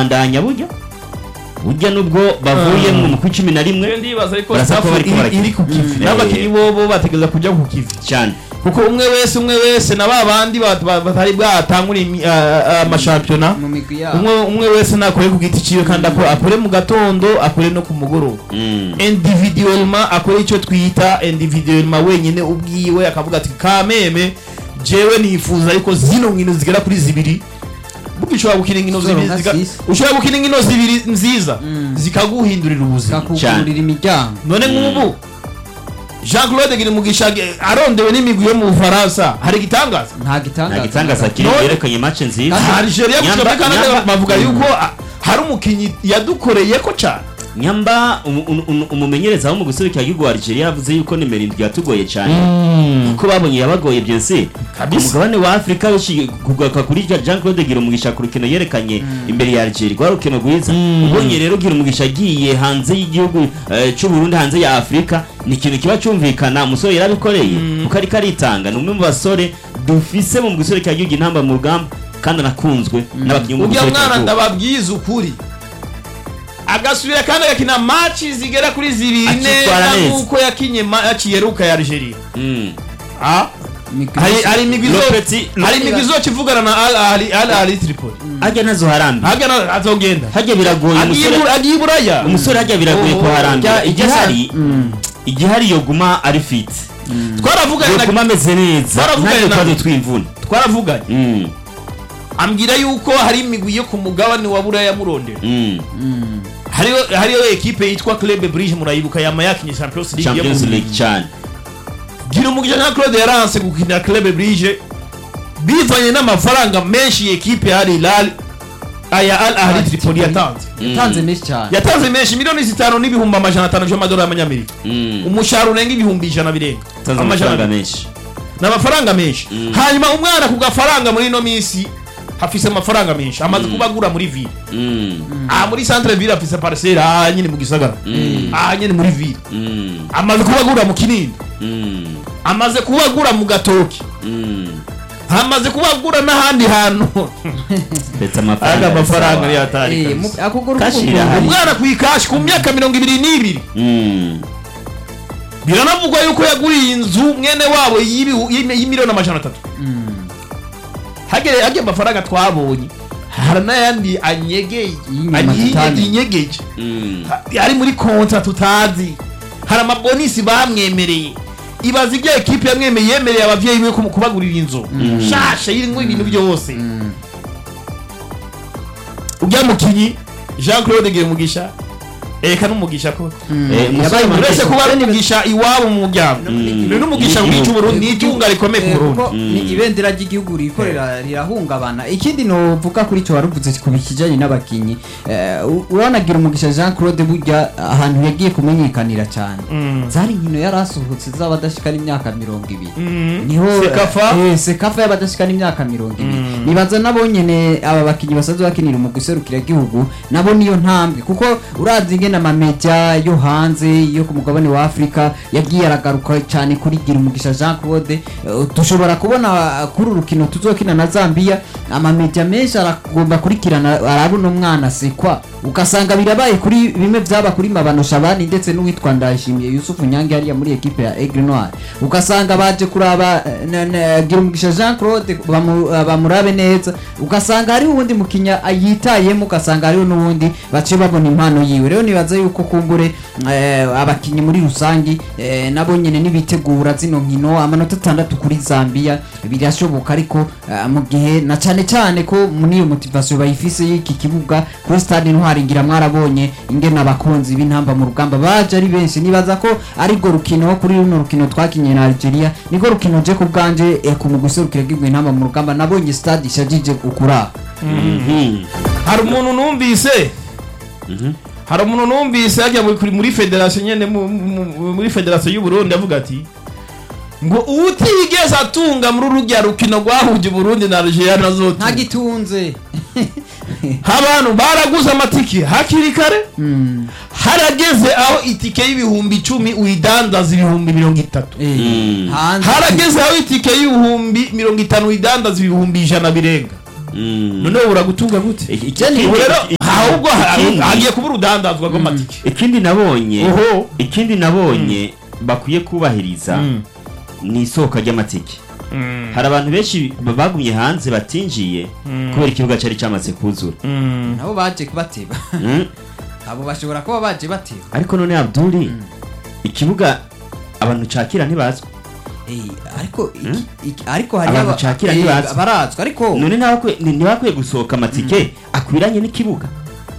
birabandanya burya burya nubwo bavuye mu mukwi cumi na rimwe ndibaza ariko Barasa ko staff bariko iri- barakina. iri ku kivi Mm. n'abakinnyi bobo bategereza kujya ku kivi cyane kuko umwe wese umwe wese na ba bandi ba- ba- batari bwatangura imi- a- a- amashampiyona mu migwi yabo umwe umwe wese nakore ku giti ciwe kandi akore akore mu gatondo akore no ku mugoroba Mm. individuellement akore icyo twita individuellement wenyine ubwiwe akavuga ati kameme jewe nifuza ariko zino nkino zigera kuri zibiri burya ushobora gukina inkino Zoro zibiri nka ziga- sisi. ushobora gukina inkino zibiri nziza Mm. zikaguhindurira ubuzima kakugurira imiryango none nk'ubu jean claude girimugisha arondewe n'imigwi yo mu bufaransa hari igitangaza nta nta gitangaza gitangaza kiri None- yerekanye match nziza algeria gushika muri Nyamba- canada Nyamba- bavuga yuko ah, hari umukinnyi yadukoreye ko cyane nyamba umu- umu- umu- umumenyereza wo mu guserukira igihugu wa Algeria yavuze yuko nimero indwi yatugoye cyane kuko babonye yabagoye byose Kabisa. umugabane wa afurika benshi kugaruka kuri rya jean claude gira umugisha ku rukino yerekanye imbere ya algeria rwa rukino rwiza ubonye rero gira umugisha agiye hanze y'igihugu eh, c'u Burundi hanze ya afurika ni ikintu kiba cyumvikana umusore yarabikoreye kuko ariko aritanga ni umwe mu basore dufise mu guserukira igihugu intamba mu rugamba kandi anakunzwe n'abakinnyi bo mu ujya guserukira mwana igihugu ndababwiza ukuri agasubira kandi agakina maci zigera kuri zibiri Akitwara neza neza. nk'uko yakinye maci yeruka ya algeria Mm. Ah, Imigwi hari yose- hari imigwi izo- Lopeti- hari imigwi izoca ivugana na al ahli al ahli tripoli hajya nazo harambi hajya na- azogenda hajya biragoye agiye umusore Bur- agiye i buraya umusore hajya biragoye Oh, kuharambira jya- igihari igihari yoguma ari fit twaravuganye na- yoguma ameze neza Baravuganye ntabwo na- twaje twimvuna twaravuganye Mm, ambwira yuko hari imigwi yo ku mugabane wa buraya murondera mm. Mm. hariyo hariyo ekipe yitwa club bridge murayibuka yama yakinye champions league yo champions mu- league cyane gira umugisha nka claude yaranse gukinira club bridge bivanye n'amafaranga menshi iyi ekipe ya Al Hilal aya al ahli tripoli yatanze yatanze menshi cyane yatanze menshi miliyoni zitanu n'ibihumbi amajana atanu by'amadolari y'amanyamerika Mm. umushahara urenga ibihumbi ijana birenga Tanze amafaranga menshi ni amafaranga menshi hanyuma umwana ku gafaranga muri ino minsi hafise amafaranga menshi amaze kuba agura muri ville Mm, aha muri centre ville afise parcelle aha nyine mu gisagara aha nyine muri ville mm, amaze kuba agura mu kinini mm, amaze kuba agura mu gatoki mm. amaze kuba agura n'ahandi hantu ndetse aga amafaranga amafaranga ari yari sawa. atari Eh, kabisa. mu- akuguru Kashi k'umuntu. irahari. umwana ku ikashi ku myaka mirongo ibiri n'ibiri Mm, biranavugwa yuko yaguriye inzu mwene wabo y'ibihu- y'imi- y'imiliyoni amajana atatu Mm. hagere hagere amafaranga twabonye hari n'ayandi anyegeye Y'inyuma Anyi- tutamenye. yinyegeje mm. Ha- ari muri kontra tutazi hari amabonisi bamwemereye ibaza ibyo ekipe yamwemeye yemereye abavyeyi be kumu- kubagurira inzu shasha irimwo ibintu byose Mm. ujya mukinyi jean claude Giremugisha eka n'umugisha koko Eh, umusore uretse Manchester- kuba ari umugisha iwabo mu muryango Mm. ni n'umugisha N'igihugu. wica uburundi ni itunga rikomeye ku Eh, burundi kuko ni ibendera ry'igihugu rikorera rirahungabana ikindi novuga kuri cyo waruvuze ku bijyanye n'abakinnyi eh, u- uranagira umugisha jean claude burya ahantu yagiye kumenyekanira cyane Mm. zari inkino yari asohotse z'abadashikana imyaka mirongo ibiri Mm. niho Sekafa? eh, sekafa y'abadashikana imyaka mirongo ibiri nibaza nabo nyene aba bakinnyi basanzwe bakinira mu guserukira igihugu nabo niyo ntambwe kuko urazi ingene amamedia yo hanze yo ku mugabane wa afurika yagiye aragaruka cyane kuri gira umugisha jean claude Eh, dushobora kubona uh, kuri uru rukino tuzokina na zambia amamedia menshi aragomba kurikirana arabona umwana sekwa ugasanga birabaye kuri bimwe byaba kuri mabano shabani ndetse n'uwitwa ndayishimiye yusufu nyange hariya muri ekipe ya aigle noir ugasanga baje kuraba eh, na- na- gira umugisha jean claude bamu- eh, bamurabe neza ugasanga hariho uwundi mukinya yitayemo ugasanga hariho n'uwundi bace babona impano yiwe rero nibaza yuko kumbure eh, abakinnyi muri rusangi eh, nabo nyene nibitegura zino nkino amanota atandatu kuri zambia birashoboka ariko eh, mu gihe na cyane cyane ko muri iyo motivation bayifise y'iki kibuga kuri stade ntwari ngira mwarabonye ingene abakunzi b'intamba mu rugamba baje ari benshi nibaza ko ariko rukino kuri runo rukino twakinye na Algeria niko rukino je ku bwanje eh, ku muguserukira bw'ingwe intamba mu rugamba nabonye stade ishajije ukura Mhm. hari umuntu numvise Mhm. hari umuntu numvise yajya muri- kuri- muri federasiyo nyene mu- mu- muri federasiyo y'uburundi avuga ati ngo utigeze atunga muri urujya rukino rwahuje uburundi na algeria nazotunga ntagitunze abantu baraguze amatike hakiri kare Mm. harageze aho itike y'ibihumbi icumi uyidandaza ibihumbi mirongo itatu Eh, Mm. hanze harageze aho itike y'ibihumbi mirongo itanu uyidandaza ibihumbi ijana birenga Mm. noneho uragutunga gute Iki- iki- ubu rero aho ahubwo ha- Ikindi- hagiye kuba urudandazwa rw'amatike ikindi nabonye oho ikindi nabonye bakwiye kubahiriza Mm. ni isoko ry'amatike Mm. hari abantu benshi ba- bagumye hanze batinjiye kubera ikibuga cyari cyamaze kuzura Mm. nabo baje bateba Mm. abo bashobora kuba baje bateba ariko none abduri ikibuga abantu cakira ntibazwi Eh, ariko iki- iki- ariko hari Abantu aba- cakira eh, ntibazi. barazwi ariko none ntibakwiye ni- ntibakwiye gusohoka amatike akwiranye n'ikibuga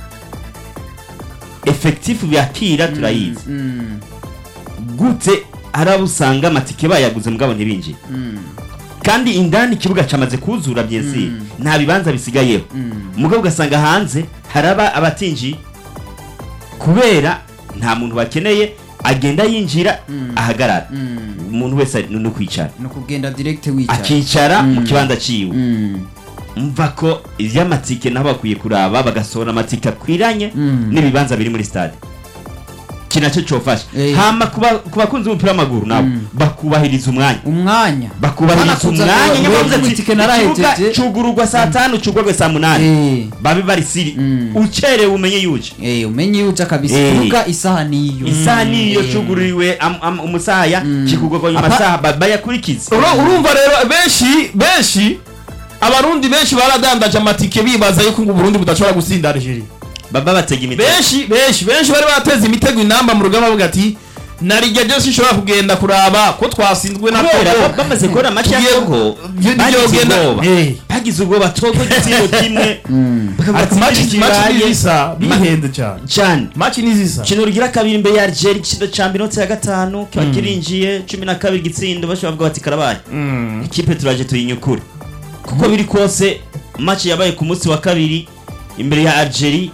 efekitifu byakira turayizi Mm, gute hari abo usanga amatike bayaguze mugabo ntibinjiye mm, kandi indani ikibuga cyamaze kuzura byezi nta bibanza bisigayeho mm. mugabo ugasanga hanze haraba abatinjiye kubera nta muntu bakeneye agenda yinjira ahagarara Mm. umuntu wese ari no kwicara ni ukugenda direct wicara akicara mu kibanza ciwe Mm, mva ko ivy'amatike nabo bakwiye kuraba bagasohora amatike akwiranye Mm. n'ibibanza biri muri stade iki nacyo cofasha Eh. hama kuba- ku bakunzi b'umupira w'amaguru nabo bakubahiriza umwanya umwanya bakubahiriza Banakuza umwanya ngo- nyuma ngo bavuze ati itike ikibuga narahejeje." cugururwa saa tanu cugurwe saa munani Eh, babe bari siri Mm. ucerewe umenye yuje eh, umenye yuca kabisa Eh. kuvuga isaha niyo isaha niyo Eh. cugururiwe am- am- umusaya Mm. kikugurwa nyuma Apa- saha ba- bayakurikize Uru- urumva rero benshi benshi abarundi benshi baradandaje amatike bibaza yuko ngo uburundi budashobora gutsinda algeria baba batega imitego benshi benshi benshi bari bateze imitego inamba mu rugamba bavuga ati narijya byose ishobora kugenda kuraba ko twasinzwe na kubera Togo." ba- bamaze kubona amaci ya Tugiye- togo Byo- bagize byogenda- ubwoba Eh. bagize ubwoba togo igitego kimwe bakavuga ariko ati, maci "Iki maci kibaye." ni zisa bihenze cyane cyane maci ni zisa ikintu rugira kabiri imbere ya algeria igitsinda ca minota ya gatanu kiba kirinjiye cumi na kabiri igitsindo bashobora kuvuga bati karabaye Mm. ikipe turaje tuyinyukure kuko biri kose match yabaye ku munsi wa kabiri imbere ya algeria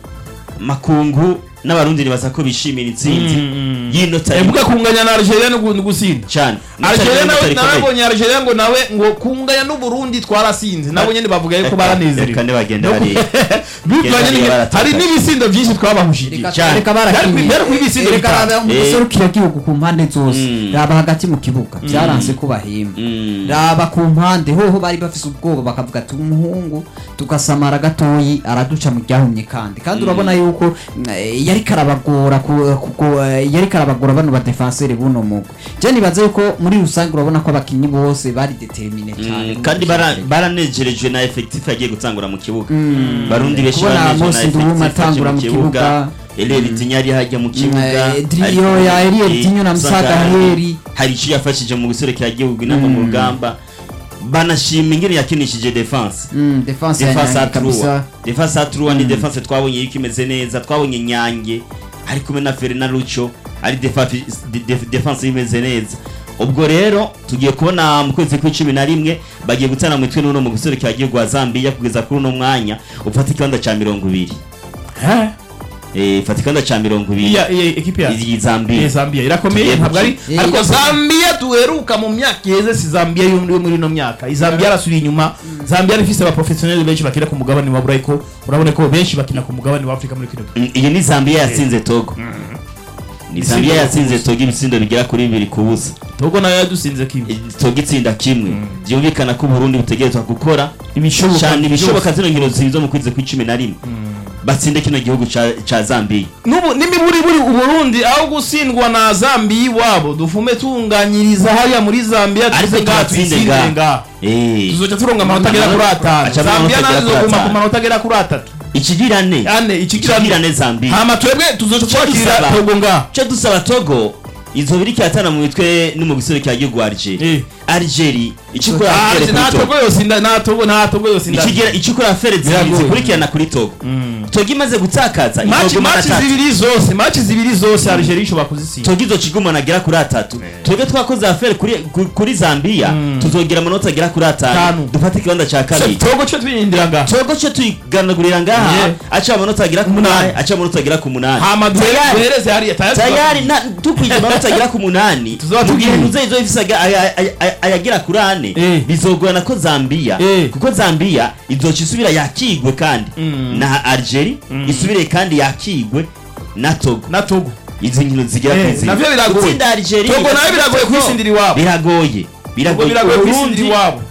makungu n'abarundi nibaza ko bishimira intsinzi Mm. y'inota evuga kunganya na algeria no gu- gusinda cyane algeria nawe nabonye algeria ngo nawe ngo kunganya n'uburundi twarasinze nabo nyene bavuga yuko baranezerewe reka ntibagenda No- hariya bivanye Genda n'inge- baratakaje. hari n'ibisindo byinshi twabahushije Reka- cyane. reka Byari barakinye kuri- byari kuri ibisindo reka bitanu. raba mu Eh. gihugu ku mpande zose Mm. raba hagati mu kibuga byaranse ko bahemba Mm. raba ku mpande hoho bari bafise ubwoba bakavuga ati umuhungu tugasamara gatoyi araduca mu ryahumye kandi kandi urabona yuko mm, eh, yariko arabagora ku- ku- eh, yariko arabagora bano badefenseri buno mugwi je nibaza yuko muri rusange urabona ko abakinyi bose bari determine cyane Mm, kandi bara- baranejerejwe na effectif yagiye gutangura mu kibuga Mm. barundi benshi Kubona baranejejwe Mose Nduma effectif yaje atangura mu kibuga. Eliel Dinyari hajya mu kibuga eh, Drio ariko, ya Eliel eh, Dinyo na usanga Musaga hari- Heri. hari icyo yafashije mu guserekera igihugu inama mu rugamba banashima ingene yakinishije defense Mm, defense defense ya atruwa kabisa defense atruwa ni defense twabonye yuko imeze neza twabonye nyange ari kumwe na Ferina Lucho ari defa- de- de- defense imeze neza ubwo rero tugiye kubona mu kwezi kw'icumi na rimwe bagiye gutana mu mitwe n'uno mu guserekera igihugu wa Zambia kugeza kuri uno mwanya ufata ikibanza ca mirongo ibiri Eh? eh fata ikibanza ca mirongo ibiri iya iya ekipi ya iyi Zambia Iya, Zambia irakomeye Tugiye ntabwo ari gukina. ariko Iya, Zambia duheruka mu myaka iheze si Zambia yo muri yo muri ino myaka iyi Zambia yarasubiye inyuma Zambia ifise aba professionnel benshi bakina ku mugabane wa Burayi ko urabona ko benshi bakina ku mugabane wa Afrika muri kino gihe Mm, iyi ni Zambia yatsinze Togo ni Ibisindo Zambia ku yatsinze busa. Togo ibitsindo bigera kuri bibiri ku busa Togo nayo yadusinze kibi Togo itsinda kimwe byumvikana ko Burundi butegerezwa gukora ibishoboka cyane ibishoboka byose. zino nkino zizo mu kwezi kw'icumi na rimwe batsinde kino gihugu ca ca Zambia nubu nimiburi buri uburundi aho gutsindwa na Zambia iwabo dufume tunganyiriza hariya muri Zambia Ariko tuze ngaha tubatsinde tuyitsindire ngaha. ngaha eh tuzoca turonga amanota agera kuri atanu Aca Zambia amanota nazo agera kuri zizoguma ku atanu. manota agera kuri atatu ikigirane ane ikigirane ikigirane Zambia hama twebwe tuzoca twakira dusaba. Togo ngaha cyo dusaba Togo izo biri cyatana mu mitwe no mu gisore cya gihugu Algeria Eh. Algeria ikikora Ah, afere nta kuri Togo Togo yose inda nta Togo nta Togo yose inda ikigera ikikora afere Biragoye. zikurikirana kuri Togo Togo imaze gutakaza match izoguma na match tatu zibiri zose match zibiri zose Algeria ishobora kuzitsinda Togo izocigumana agera kuri atatu twebwe twakoze afere kuri ku- kuri Zambia tuzogira amanota agera kuri atanu Tanu. dufate ikibanza ca kabiri Togo cyo twirindira ngaha Togo cyo tuyiganagurira ngaha Yeah. aca amanota agera ku munani aca amanota agera ku munani hama Tayari. duhereze hariya tayari tayari na tukwije amanota agera ku munani Tuzoba mu gihe tugiye. muze izo ifise aga- aya- aya- aya- ayagera kuri ane Eh. bizogorana ko Zambia Eh. kuko Zambia izoca isubira yakigwe kandi Mm. na Algeria isubire kandi yakigwe na Togo na Togo izi nkino zigera Eh, kuri zine navyo biragoye. Gutsinda Algeria Togo nayo biragoye Togo kwitsindira iwabo biragoye Togo biragoye Uburundi kwitsindira iwabo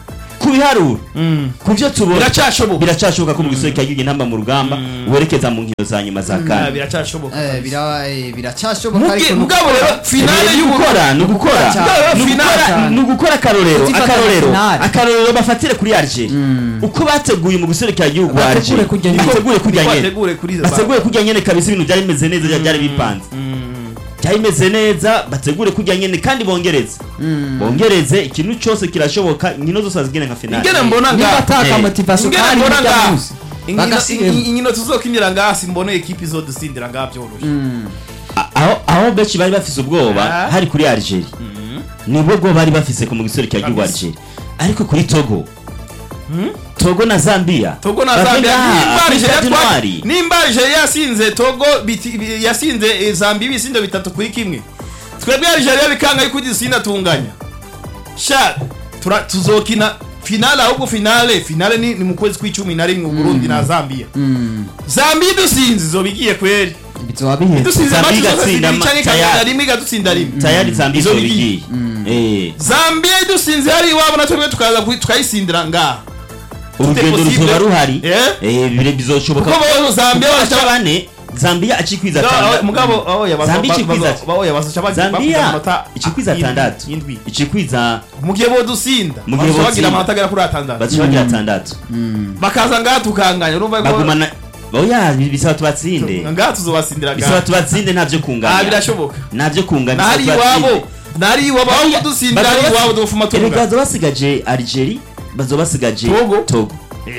ku biharuro Mm. ku byo tubona Biracyashoboka. biracyashoboka ko mu gisore cyagiye intamba mu rugamba werekeza mu nkino za nyuma za Ah, kane biracyashoboka Eh, bira- eh, biracyashoboka Muge- ariko mugabo rero finale ni y'ugukora ugukora ni ugukora cyane. ni ugukora Finale. ni ugukora akarorero Kuzifata akarorero finale. akarorero bafatire kuri Algeria uko bateguye mu guserekera igihugu wa Bategure Algeria kujya nyene. bategure kujya Niko nyene bategure kuri izo bategure kujya nyene kabisa ibintu byari bimeze neza byari bipanze byari bimeze neza bategure kujya nyene kandi bongereze bongereze ikintu cyose kirashoboka inkino zose bazigene nka finale ingene mbona niba ngaha ataka Eh. motivation ingene kandi mbona burya ngaha munsi Inkino- bagasiremo in- inkino tuzokinira ngaha simbona ekipi izodutsindira ngaha byoroshye A- aho aho benshi bari bafise ubwoba Ah. hari kuri Algeria nibwo bwo bari bafise ku mu giserekera igihugu Kabisa. Algeria ariko kuri Togo Togo na Zambia togo na bave zambia ngaha, nimba kuri Algeria Stade twa- Ntwari. nimba algeria yasinze togo biti- bi- yasinze eh, zambia ibisindo bitatu kuri kimwe twebwe algeria bikanga yuko igisinda tunganya sha tura- tuzokina finale ahubwo finale finale ni, ni mu kwezi kw'icumi na rimwe uburundi na zambia zambia idusinze izoba igiye kweri bizoba biheze idusinze Zambia amaci zose igatsinda zibiri ma- canke tayari. ikagenda rimwe igadutsinda rimwe tayari Zambia Izo izo bigiye. bigiye eh zambia idusinze hari iwabo na twebwe tukaza kuyi- tukayisindira ngaha urugendo possible. ruzoba ruhari Eh? eh bire bizoshoboka kuko bo zambia Kuko baca baca bane Zambia acikwiza No, atandatu mugabo oya bazo- Zambia ba- ikikwiza bazo- ba- oya bazoca bagi- bakwiza Zambia amanota ikikwiza indwi- atandatu indwi ikikwiza mu gihe bodusinda Mu gihe bazoca bagira botsinda. amanota agera kuri atandatu bazibagira atandatu bakaza ngaha tukanganya urumva ko bagumana oya bisaba tubatsinde ngaha tuzobasindira bisaba ngaha tubatsinde ntabyo ah kunganya birashoboka ntabyo kunganya nari bisaba iwabo tubatsinde. nari iwabo aho kudusindira ari iwabo dufuma Erega tunga bazo basigaje Algeria bazo basigaje Togo. Togo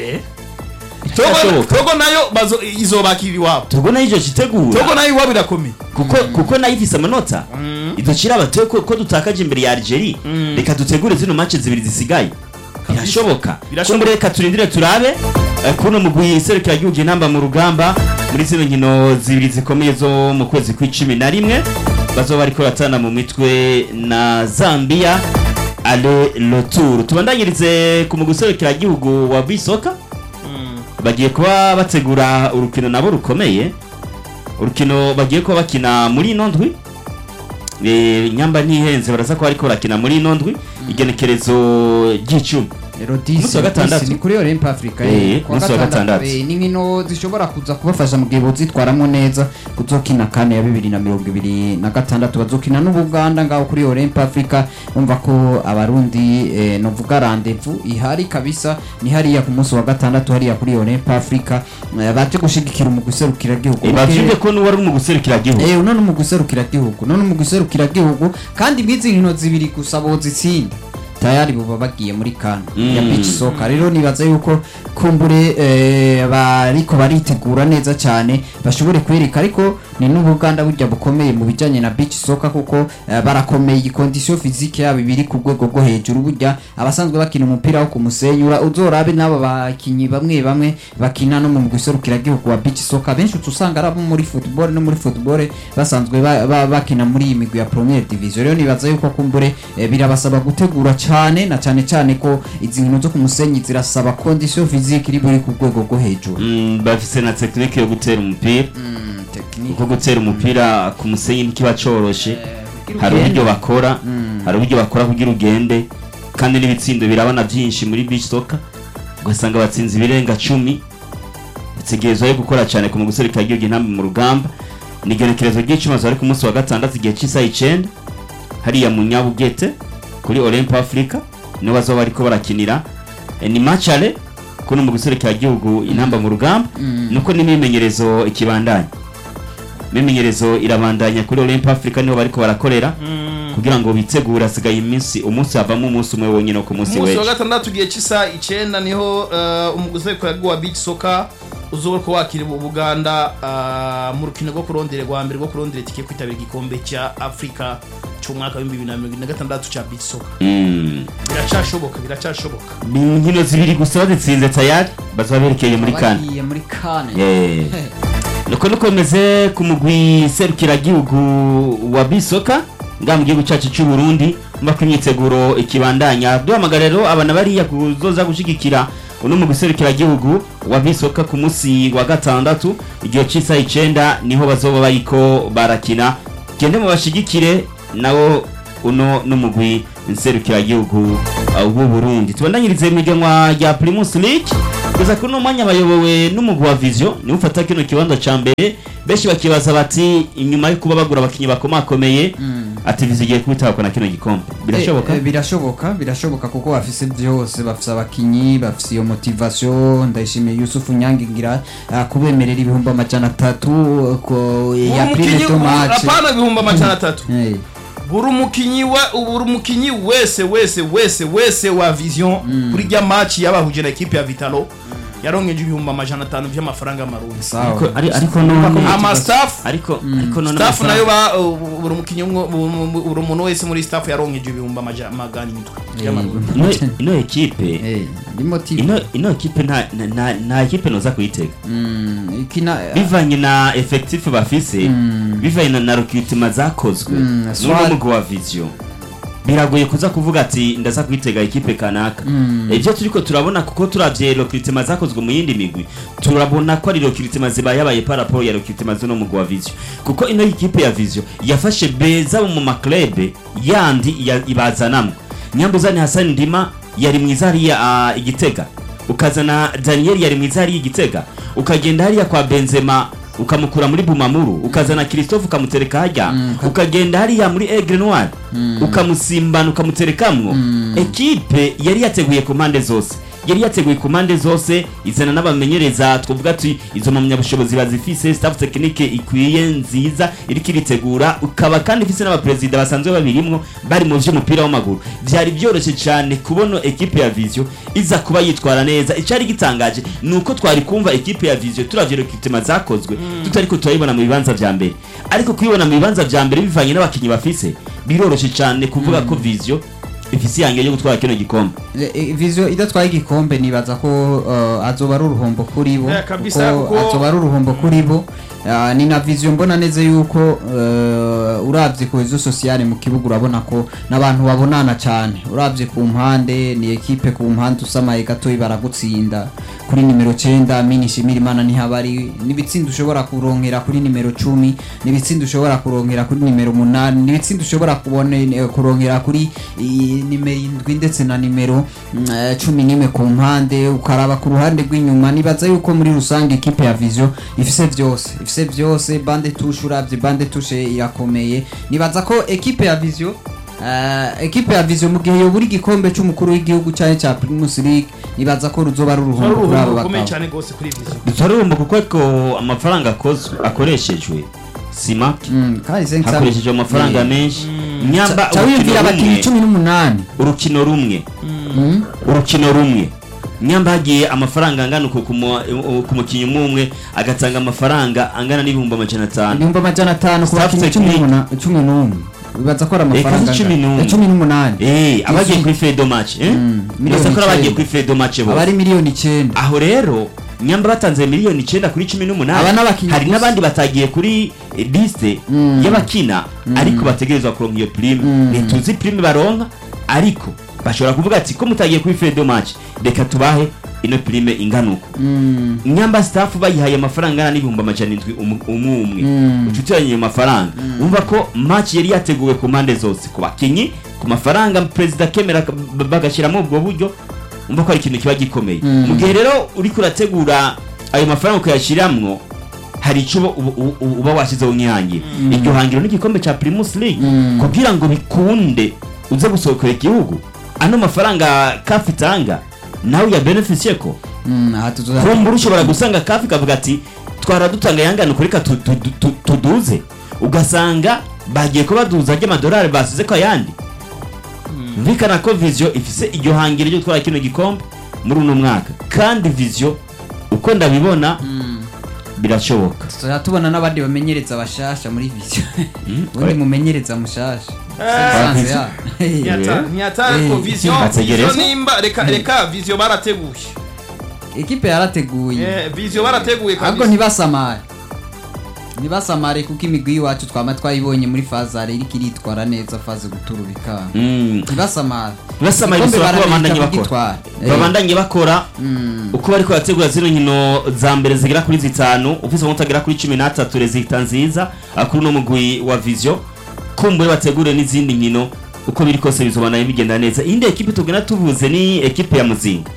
togo Birashoboka. togo nayo bazo izobakira iwabo Togo nayo ivyo kitegura togo nayo iwabo irakomeye kuko kuko nayo ifise amanota idukira abatoye ko, ko dutakaje imbere ya Algeria reka dutegure zino match zibiri zisigaye birashoboka Birashoboka. kumbure reka turindire turabe eh, kuno mugwi serukira gihugu intamba mu rugamba muri zino nkino zibiri zikomeye zo mu kwezi kw'icumi na rimwe bazoba bariko batana mu mitwe na Zambia ale retour tubandanyirize ku mugwi serukira gihugu wa bisoka bagiye kuba bategura urukino nabo rukomeye urukino bagiye kuba bakina muri ino ndwi Eh, nyamba ntihenze baraza kuba ariko barakina muri ino ndwi igenekerezo ry'icumi rero Umunsi wa 10 gatandatu. ni kuri Olympe Africa Eh, eh, kuwa umunsi wa gatandatu. eh, ni inkino zishobora kuza kubafasha mu gihe bozitwaramo neza kuzokina kane ya bibiri na mirongo ibiri na gatandatu bazokina n'ubuganda ngaho kuri Olympe Africa umva ko abarundi eh, novuga rendezvous ihari kabisa ni hariya ku munsi wa gatandatu hariya kuri Olympe Africa eh, baje gushigikira umugwi serukira gihugu Eh, bavyumve ko n'uwari mu guserukira gihugu Eh none mu guserukira gihugu none mu guserukira gihugu kandi mwizi nkino zibiri gusa bozitsinda tayari buba bagiye muri kana ya Mm. beach soccer rero nibaza yuko kumbure eh, bariko baritegura neza cyane bashobore kwereka ariko ni n'ubuganda burya bukomeye mu bijanye na beach soccer kuko eh, barakomeye condition physique yabo biri ku rwego rwo hejuru burya abasanzwe bakina umupira wo kumusenyura uzorabe n'abo bakinyi bamwe bamwe bakina no mu guserukira gihugu wa beach soccer benshi uca usanga ari abo muri football no muri football basanzwe ba- ba- bakina muri iyi migwi ya première division rero nibaza yuko kumbure eh, birabasaba gutegura cyane na cyane cyane ko izi nkino zo ku musenyi zirasaba condition physique iri buri ku rwego rwo hejuru Mm, bafise na tekinike yo gutera umupira kuko gutera umupira ku musenyi ntikiba coroshe hari uburyo bakora hari uburyo bakora kugira ugende kandi n'ibitsindo birabona byinshi muri beach soccer ugasanga batsinze ibirenga cumi bategerezwa yo gukora cyane ku muguserukira igihugu intambwe mu rugamba ni igenekerezo ry'icumi bari ku munsi wa gatandatu igihe cy'isaha icenda hariya mu nyabugete kuri olympe africa niho bazoba bariko barakinira Eh, ni macare kuno mu guserukira igihugu intamba mu rugamba nuko n'imimenyerezo ikibandanya imimenyerezo irabandanya kuri olympe africa niho bariko barakorera kugira ngo bitegure hasigaye iminsi umunsi havamo umunsi umwe wonyine wo ku munsi umunsi wa w'ejo gatandatu igihe cy'isa icenda niho eh, umuguzi wa beach soccer uzoba ko wakira mu buganda ah, mu rukino rwo kurondera rwa mbere rwo kurondera itike yo kwitabira igikombe cya afurika cy'umwaka w'ibihumbi bibiri na mirongo ine na gatandatu cya beach soccer Mm. biracyashoboka biracyashoboka ni inkino zibiri gusa bazitsinze tayari bazaba berekeye muri kane bagiye muri kane Eh. nuko nukomeze ku mugwi serukiragihugu wa bisoka ngaha mu gihugu cyacu cy'u Burundi mbako imyiteguro ikibandanya duhamagara rero abana bariya kuzoza gushigikira uno mugwi serukiragihugu wa bisoka ku munsi wa gatandatu igihe cy'isaha icenda niho bazoba bariko barakina gende mu bashigikire nawo uno n'umugwi nserukiragihugu uh, w'u Burundi tubandanyirize mu iganwa rya Primus League kugeza kuri uno mwanya bayobowe n'umugwi wa Vision niwe ufata kino kibanza ca mbere benshi bakibaza bati inyuma yo kuba bagura abakinyi bakomakomeye ati Vision igiye kubitabakwa na kino gikombe birashoboka Eh, eh, birashoboka birashoboka kuko bafise byose bafise abakinyi bafise iyo motivation ndayishimiye Yusufu Nyange ngira ah, kubemerera ibihumbi amajana atatu eh, ko ya prime umukinyi to match apana ibihumbi amajana atatu Eh, buri umukinyi wa buri umukinyi wese wese wese wese wa vision kuri rya match yabahuje na equipe ya Vitalo yaronkeje ibihumbi amajana atanu by'amafaranga y'amarundi sawa ariko ari- ariko none ama staff ariko ariko none staff amafaranga- nayo ba uh, buri umukinyi umwe bu- buri umuntu wese muri staff yaronkeje ibihumbi amaja- magana indwi y'amarundi ino ino ekipe Eh, ni motive ino ino ekipe nta nta- nta nta ekipe noza kuyitega Mm, ikina bivanye na effectif bafise bivanye na, na recruitment zakozwe Mm, n'uno swali. mugwi wa vision biragoye kuza kuvuga ati ndaza kwitega ekipe kanaka ibyo turiko turabona kuko turavye recruitment zakozwe mu yindi migwi turabona ko ari recruitment zibaye yabaye par rapport ya recruitment z'uno mugwi wa vision kuko ino ekipe ya vision yafashe beza mu maklebe yandi ya- ibazanamwo nyambuzani hasani ndima yari mwiza hariya ah, igitega ukazana daniel yari mwiza hariya igitega ukagenda hariya kwa benzema ukamukura muri bumamuru ukazana christophe ukamutereka hajya ukagenda hariya muri aigle noir ukamusimbana ukamuterekamwo ekipe yari yateguye ku mpande zose yari yateguye ku mpande zose izana n'abamenyereza twavuga ati izo mpamyabushobozi bazifise staff tekinike ikwiye nziza iriko iritegura ukaba kandi ifise n'abaperezida basanzwe babirimwo bari mu vy'umupira w'amaguru vyari byoroshye cyane kubona ekipe ya vision iza kuba yitwara neza icari gitangaje ni uko twari kumva ekipe ya vision turavye recruitment zakozwe tutariko turayibona mu bibanza vya mbere ariko kuyibona mu bibanza vya mbere bivanye n'abakinyi bafise biroroshye cyane kuvuga ko vision ifise iyange yo gutwara kino gikombe Eh, eh, Vision idatwaye igikombe nibaza ko uh, azoba ari uruhombo kuri bo Eh, kabisa, kuko kuko- azoba ari uruhombo kuri bo Ah, ni na Vision mbona neza yuko uh, uravye ku rezo sociale mu kibuga urabona ko n'abantu babonana cyane uravye ku mpande ni ekipe ku mpande usamaye gatoyi baragutsinda kuri nimero 9 mini shimira imana ntihabari n'ibitsinda ushobora kuronkera kuri nimero 10 n'ibitsinda ushobora kuronkera kuri nimero 8 n'ibitsinda ushobora kubona eh, kuronkera kuri i- nimero indwi ndetse na nimero mm, eh, cumi n'imwe ku mpande ukaraba ku ruhande rw'inyuma nibaza yuko muri rusange ekipe ya vision ifise byose ifise byose bande tushe uravye bande tushe irakomeye nibaza ko ekipe ya vision Uh, ekipe ya vision mu gihe yobura igikombe c'umukuru w'igihugu cyane cya Primus League nibaza ko ruzoba ari ari uruhombo kuri abo uruhumbu rukomeye bakaba cyane rwose kuri vision tutarumva kuko ariko amafaranga akozwe akoreshejwe sima Mm, kandi sensa hakoreshejwe amafaranga menshi nyamba ca wiyumvira urukino abakinnyi rumwe cumi n'umunani urukino rumwe Mm. urukino rumwe nyamba hagiye amafaranga angana uku ku mu- ku mukinnyi umwe umwe agatanga amafaranga angana n'ibihumbi amajana atanu ibihumbi amajana atanu ku Staff bakinnyi cumi technique. n'umuna- cumi n'umwe bibaza ko ari amafaranga Eka, cumi angana. n'umwe. Eh, cumi n'umunani Eh, abagiye Yuzuye. kuri fedo match eh Mm, miliyoni Uretse ko ari abagiye icenda. kuri fedo match aba bose ari miliyoni icyenda aho rero nyamba batanze miliyoni icyenda kuri cumi Aba n'umunani n'abakinnyi hari gusa. n'abandi batagiye kuri eh, liste Mm. y'abakina ariko bategerezwa kuronka iyo prime Mm. ntituzi prime baronka ariko bashobora kuvuga ati ko mutagiye kuri fedo match reka tubahe ino prime ingana uko Mm. nyamba staff bayihaye amafaranga angana n'ibihumbi amajana indwi umu- umwe umwe Mm. ucutiranye ayo mafaranga umva ko match yari yateguwe ku mpande zose ku bakinyi ku mafaranga perezida akemera ak- b- bagashyiramo ubwo buryo umva ko ari ikintu kiba gikomeye Mm. mu gihe rero uriko urategura ayo mafaranga ukayashyiramwo hari icyo uba- uba- uba uba washyizeho nk'ihangira iryo hangiro n'igikombe cya primus league Mm. kugira ngo bikunde uze gusohokera igihugu ano mafaranga kafi itanga nawe ya beneficie ko Mm, aha tuzoza kumbura ushobora gusanga kafi kavuga ati twara dutanga yangana kuri ka tu- tu- tu- tuduze ugasanga bagiye kubaduza ry'amadolari basize ko ayandi mvikana ko vision ifise iryo hangiro ryo gutwara kino gikombe muri uno mwaka kandi vision uko ndabibona birashoboka tuzoza tubona n'abandi bamenyereza bashasha muri vision ubundi oye. mumenyereza mushasha Eh, Sanze ya. Ntiyata- ntiyata ariko Eh, vision bategereza. vision nimba reka reka vision barateguye ekipe yarateguye Eh, vision barateguye ahubwo kabisa ntibasamare ntibasamare kuko imigwi y'iwacu twama twayibonye muri fazare iriko iritwara neza faze guturubika Mm. ntibasamare basamaye Igikombe bisaba ko barabika babandanye bakora kugitwara. Eh. babandanye bakora Mm. uko bariko barategura zino nkino za mbere zigera kuri zitanu ufise amanota agera kuri cumi n'atatu rezita nziza ah, kuri uno mugwi wa vision kumbure bategure n'izindi nkino uko biri kose bizobana bigenda neza indi ekipe tugenda tuvuze ni ekipe ya muzinga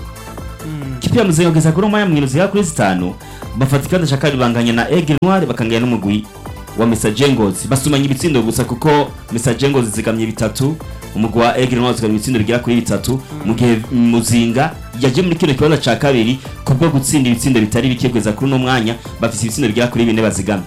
ikipe ya muzinga kugeza kuri umwanya mwino zigera kuri zitanu bafata ikibanza cya kabiri banganya na Aigle Noir bakanganya n'umugwi wa Messager Ngozi basumanye ibitsindo gusa kuko Messager Ngozi zigamye bitatu umugwi wa Aigle Noir zigamye ibitsindo bigera kuri bitatu mu gihe muzinga yaje muri kino kibanza cya kabiri kubwo gutsinda ibitsindo bitari bike kugeza kuri uno mwanya bafite ibitsindo bigera kuri bine bazigamye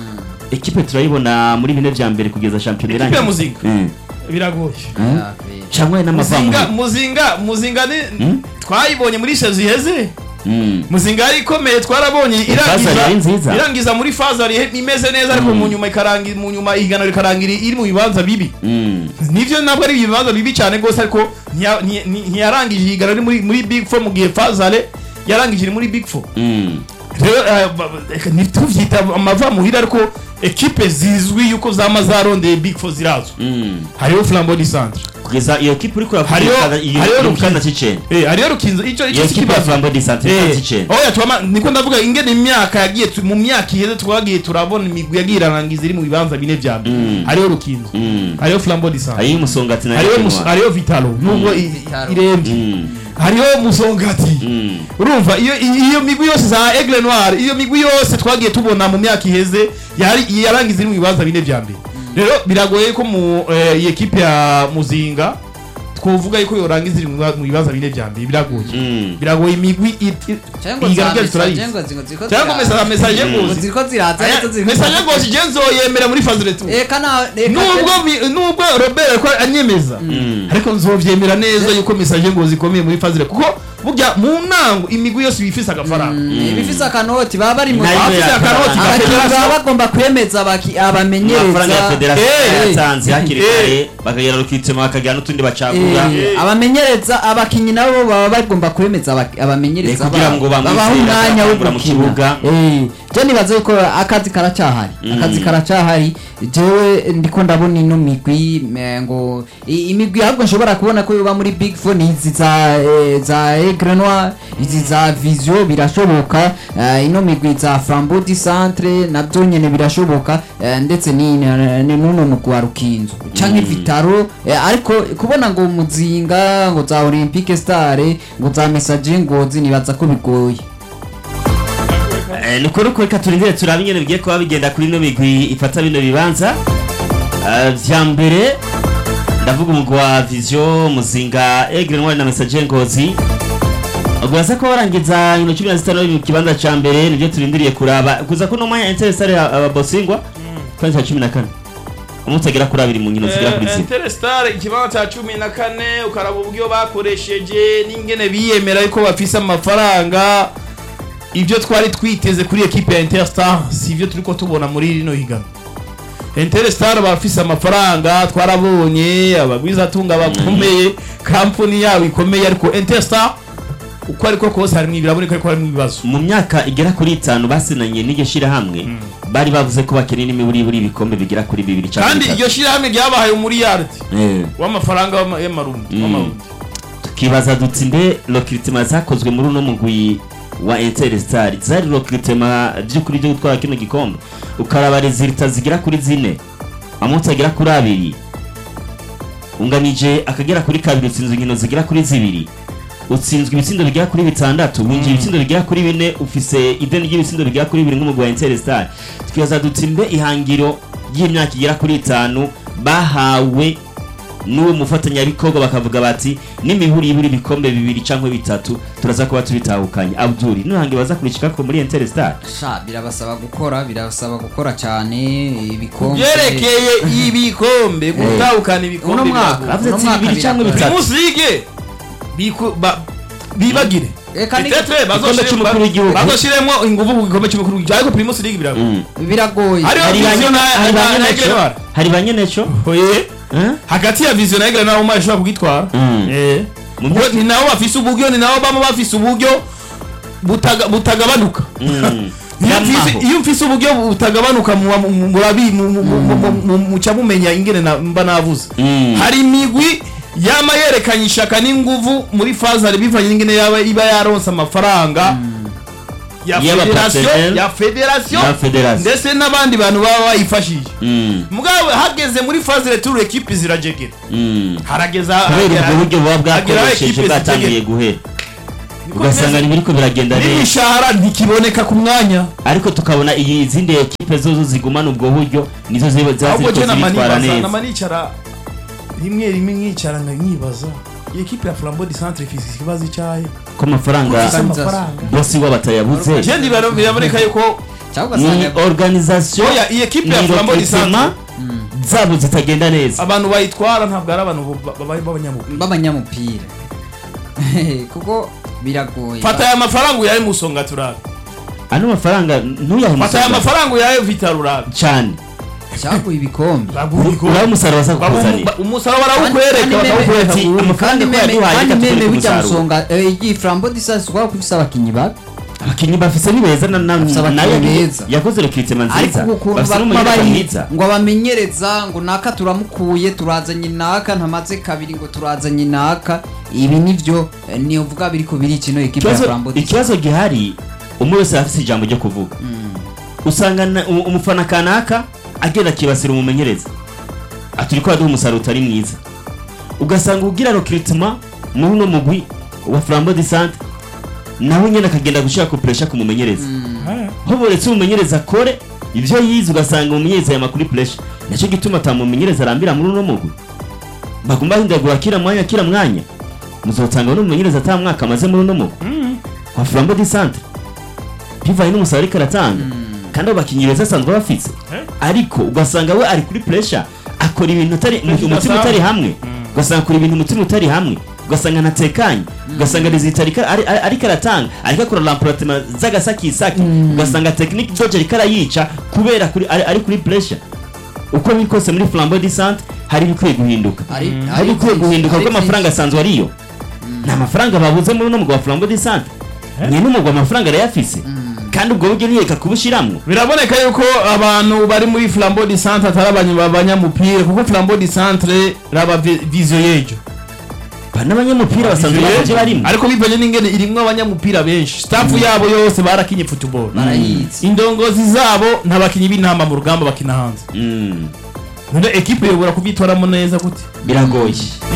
ekipe turayibona muri bine vya mbere kugeza shampiyona Ekipe irangiye ya Muzinga? Mm. biragoye cyangwa n'amavamu muzinga muzinga muzinga ni Hmm? twayibonye muri shazi iheze Mm. muzinga yari ikomeye twarabonye Fazari yari nziza. irangiza irangiza muri fazari imeze neza ariko mu nyuma ikarangi mu nyuma ihiganwa rikarangira iri mu bibanza bibi Mm. nivyo ntabwo ari ibibanza bibi cyane rwose ariko ntiya- nti- nti- ntiyarangije ihiganwa riri muri muri big four mu gihe fazare yarangije iri muri big four Mm. rero eh, ba- ba- reka ntituvyita amava muhira ariko ekipe zizwi yuko zama zarondeye big four zirazwi Mm. hariho flambeau du centre kugeza iyo kipe uri kuravuga Hariho- iyo hariho iri mu Rukinzo. kanda cy'icenda Eh, hariyo rukinzo icyo icyo iyo si kipe ya kibazo flambo di sante Eh, kanda cy'icenda oya twama niko ndavuga ingene imyaka yagiye tu- mu myaka iheze twagiye turabona imigwi yagiye irarangiza iri mu bibanza bine vya mbere Mm. hariyo rukinzo Mm. hariyo flambeau du centre hariyo umusongati na hariyo Aigle Mus- Noir. hariyo vitalo nubwo i- Vitalo. irembye Mm. hariho musongati Mm. urumva iyo iyo migwi yose za Aigle Noir iyo migwi yose twagiye tubona mu myaka iheze yari yarangiza iri mu bibanza bine vya mbere rero biragoye ko mu eh, iyi ekipe ya muzinga twovuga yuko yorangiza iri mu biba- mu bibanza bine vya mbere biragoye Mm. biragoye imigwi it- it- cyangwa ihiganwa za ryacu turayizi mesaje ngo ziko ziko cyangwa mesa mesaje Mm. ngozi ziko ziraza Aya, ariko ziko mesaje ngozi je nzoyemera muri phase retour eka na eka nubwo mi- nubwo Robert ariko anyemeza Mm. ariko nzovyemera neza yuko mesaje ngozi ikomeye muri phase retour kuko burya mu ntango imigwi yose bifise agafaranga ibifise akanoti baba bari mu Nayo Abafise ya akaroti Karanga. abakinnyi Federation- baba bagomba kwemeza abaki- amafaranga ya abamenyereza federasiyo Eh. yatanze hakiri Eh. kare bakagera rukitsema bakagira n'utundi bacagura Eh, abamenyereza abakinnyi nabo baba bagomba kwemeza abaki- abamenyereza Eh, kugira babo. ngo bamwizere, babahe umwanya wo bakabakura mu gukina kibuga. Eh, je nibaza yuko akazi karacyahari akazi karacyahari jewe ndiko ndabona ino migwi eh, ngo i- imigwi ahubwo nshobora kubona ko yoba muri big four ni izi za eh, za Aigle Noir izi za vision birashoboka eh, ino migwi za flambeau du centre nabyo nyene birashoboka eh, ndetse ni ni- ni nuno mugwi wa rukinzo canke vitaro eh, ariko kubona ngo muzinga ngo za olympique star ngo za message ngozi nibaza ko bigoye Eh, ni kuri reka turindire turabe ingene bigiye kuba bigenda kuri ino migwi ifata bino bibanza Eh, vya mbere ndavuga umugwi wa vision muzinga Aigle Noir na message ngozi Ugwaza ko barangiza ino cumi na zitanu mu kibanza ca mbere nivyo turindiriye kuraba kuza kuno mwanya Interestare ababosingwa kwanza cumi na kane umunsi agera kuri abiri mu nkino zigera kuri zine Interstar ikibanza cya cumi na kane ukaraba uburyo bakoresheje n'ingene biyemera yuko bafise amafaranga ibyo twari twiteze kuri ekipe ya Interstar si ibyo turiko tubona muri rino higanwa Interstar bafise amafaranga twarabonye abagwizatunga bakomeye kampani yabo ikomeye ariko Interstar uko ariko kose harimwo biraboneka ariko harimwo ibibazo mu myaka igera kuri itanu basinanye n'iryo shirahamwe bari bavuze ko bakeneye n'imiburiburi ibikombe bigera kuri bibiri canke kandi bitatu. iryo shirahamwe ryabahaye umuriyardi Eh. w'amafaranga w'ama- y'amarundi Mm. w'amarundi tukibaza duti mbe recruitment zakozwe muri uno mugwi wa Interstar zari recruitment by'ukuri byo gutwara kino gikombe ukaraba resultat zigera kuri zine amunsi agera kuri abiri unganije akagera kuri kabiri utsinzwe inkino zigera kuri zibiri utsinzwe ibitsindo bigera kuri bitandatu winjiye ibitsindo bigera kuri bine ufise ideni ry'ibitsindo bigera kuri bibiri nk'umugwi wa Interstar tukibaza duti mbe ihangiro y'imyaka igera kuri itanu bahawe n'uwo mufatanyabikorwa bakavuga bati n'imihuri iburi ibikombe bibiri cyangwa bitatu turaza kuba tubitahukanye abduri nuhange baza kurishika ko muri Interstar sha birabasaba gukora birabasaba gukora cyane ibikombe byerekeye ibikombe gutahukana ibikombe Uno mwaka. biragoye. bavuze Uno ati mwaka bibiri cyangwa biragoye. bitatu primus league biku- ba- bibagire Eka ni- Peut-être Igikombe bazoshire- cy'umukuru w'igihugu. bazoshiremo ingufu ku gikombe cy'umukuru w'igihugu ariko primus league biragoye Mm. biragoye Hariho hari ba Vision nyene- na- hari ba na- na nyeneco Egrenwar. hari ba nyeneco Oye, Eh? hagati ya vision na Egre naho umwe ashobora kugitwara Mm. Eh. Mu Ubwo myaka- ni nabo bafise uburyo ni nabo bama bafise uburyo butaga- butagabanuka Mm. Iyo mfise- Yamaho. iyo mfise uburyo butagabanuka muba- mu- murabi mu- mu- mu- mu- mu- muca mumenya ingene na- mba navuze Mm. hari imigwi yama yerekanye ishaka n'inguvu muri fazari bivanye n'ingene yaba iba yaronse amafaranga ya Y'aba federation personnel, ya federation na federation. ndetse n'abandi bantu baba bayifashije Mm, mugabo hageze muri phase retour equipe zirajegera mm. harageza kubera ubwo buryo buba hageraho bwakoresheje equipe bwatangiye zitegeka. guhera Niko ugasanga bimeze. ntibiriko biragenda neza n'imishahara ntikiboneka ku mwanya ariko tukabona iyi izindi ekipe zozo zigumana ubwo buryo nizo ziba ziba ahubwo ziriko je nama zibitwara nibaza neza nama nicara rimwe rimwe nkicara nkanyibaza iyi equipe ya flambeau du centre ifise ikibazo icyahe ko amafaranga Ifise amafaranga bosi wabo atayabuze je ndibara biraboneka yuko cyangwa ni ugasanga organisation oya iyi equipe ya ni flambeau du recrutement centre zabo zitagenda neza abantu bayitwara ntabwo ari abantu ba- ba- b'abanyamupira b'abanyamupira kuko biragoye fata aya mafaranga uyahe musonga turabe ano mafaranga ntuyahe fata aya umusaruro mafaranga uyahe vital urabe cyane cyaguye ibikombe uraho umusaruro baza kukuzanira umusaruro barawukwereka Kandi meme- bakawukwereka ati, kandi amafaranga ko meme yaduhaye kandi reka meme tugure bijya umusaruro. musonga eh, iyi flambo distance kwa kufisa abakinyi babi abakinnyi bafise ni beza na- na- Bafise abakinyi nayo beza. yakoze rekritema ariko nziza ukuntu bafise baguma n'umunyarwanda bari mwiza ngo abamenyereza ngo naka turamukuye turazanye naka ntamaze kabiri ngo turazanye naka ibi nivyo eh, ni uvuga biriko biri kino ekipa ya Ikibazo- flambo distance ikibazo gihari umwe wese afise ijambo ryo kuvuga usanga na- u- umufana kanaka agenda akibasira umumenyereza ati uriko uraduha umusaruro utari mwiza ugasanga ugira recrutement muri uno mugwi wa flambo de sante nawe nyene akagenda gushira ku pressure ku mumenyereza ho boretse umumenyereza akore ivyo yize ugasanga umumenyereza yama kuri pressure naco gituma atamumenyereza arambira muri uno mugwi bagomba bahindagura kila mwanya kila mwanya muzotanga n'umumenyereza ata mwaka amaze muri uno mugwi wa flambo de centre bivaye n'umusaruro ariko aratanga kandi abo bakinnyi beza asanzwe bafise ariko ugasanga we ari kuri pressure akora ibintu atari umutima utari hamwe ugasanga akora ibintu umutima utari hamwe ugasanga ntatekanye ugasanga rezita ariko ari- ari- ariko aratanga ariko akora rampuratima z'agasakisaki ugasanga tekinike doje ariko arayica kubera kuri- ari ari kuri pressure uko biri kose muri flambo de centre hari ibikwiye guhinduka Hari- hari hari ibikwiye byinshi, guhinduka hari kuko amafaranga asanzwe ariyo nta mafaranga babuze muri uno mugwa wa flambo de centre nyine umugwa amafaranga arayafise kandi ubwo buryo ntiyeka kubushiramwo biraboneka yuko abantu bari muri flambeau du centre atari abanya- abanyamupira kuko flambeau du centre raba vi- vision yejo ba n'abanyamupira basanzwe baje barimo ariko bivanye n'ingene irimwo abanyamupira benshi staff yabo yose barakinye football barayizi indongozi zabo nta bakinyi b'intama mu rugamba bakina hanze Mm, none ekipe yobora kubitwaramo neza gute biragoye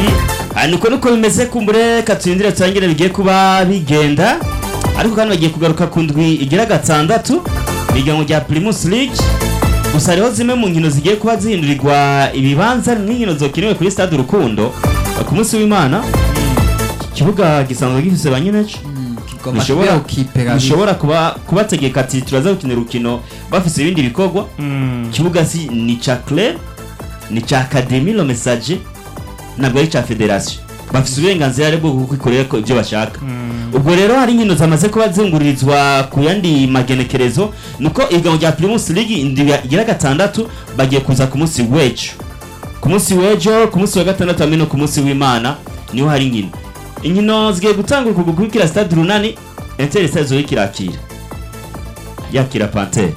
Ah, niko niko bimeze kumbure katuyindire turangire bigiye kuba bigenda ariko kandi bagiye kugaruka ku ndwi igira gatandatu ihiganwa rya primus league gusa hariho zimwe mu nkino zigiye kuba zihindurirwa ibibanza nk'inkino zokiniwe kuri stade urukundo ku munsi w'imana ikibuga gisanzwe gifise ba nyineco kigomba Bishobora- kubera ukipe kabisa bishobora kuba kubategeka ati turaza gukina urukino bafise ibindi bikorwa ikibuga si ni ca club ni ca academy lo message ntabwo ari ca federation bafise uburenganzira rero bwo kubikorera ko ibyo bashaka ubwo rero hari inkino zamaze kuba zungururizwa ku yandi magenekerezo nuko ihiganwa rya primus league indwi igira gatandatu bagiye kuza ku munsi w'ejo ku munsi w'ejo ku munsi wa gatandatu hamwe no ku munsi w'imana niho hari inkino inkino zigiye gutangura ku gukurikira stade runani inter stade zoye kirakira yakira pantere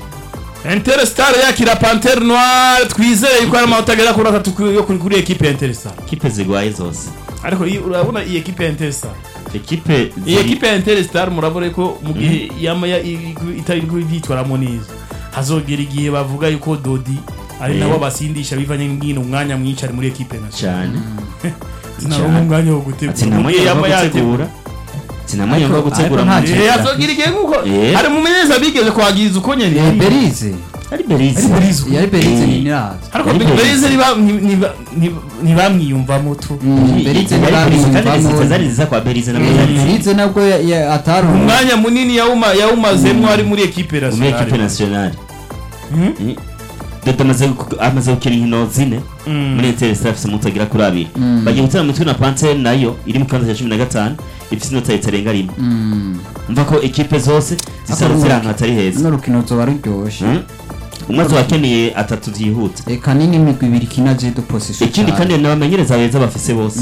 Interstar yakira Panthère Noire twizeye yuko ari amanota agera kuri atatu kuri- yo kuri kuri ekipe ya Interstar kipe zigwaye zose ariko iyi- urabona iyi ekipe ya Interstar ekipe iyi ziri- ekipe ya Interstar murabona ko mu gihe yama ya- i- i- itari kubyitwaramo neza hazogera igihe bavuga yuko Dodi ari Eh. nabo basindisha bivanye n'ingino umwanya mwinshi ari muri ekipe nationale cyane sinaronka umwanya wo ati gutegura mu gihe namwe yama yo yategura gutegura ati namwe yo Ariko- gutegura ariko mu nta gihe- Eh, hazogira igihe nk'uko Eh. hari umumenyereza bigeze kwagiriza uko nyene Eh, berize ari berize Ari Berize. yari berize Eh. ni nirazi ariko Yari Berize Berize. ntiba- ntiba- ntiba- ntibamwiyumvamo tu berize Yari Berize, kandi ntibamwiyumvamo. rezita zari ziza kwa berize na Eh, zari ziza berize nabwo ya- ya- atari umwanya munini yawuma- yawumazemwo ari muri ekipe muri ekipe nationale nationale Mhm. Mm. Dodo amaze gu- amaze gukina inkino zine Mm. muri inter stade afise umunsi agera kuri abiri Mm. bagiye gutera mitwe na pantere nayo iri mu kibanza cya cumi na gatanu ifise inota ritarenga rimwe Mm. umva ko ekipe zose zisaba ziri ahantu hatari heza runo rukino ruzoba ruryoshe Mm. umwe azoba akeneye atatu byihuta eka nini imigwi ibiri ikina je du position ikindi kandi n'abamenyereza beza bafise bose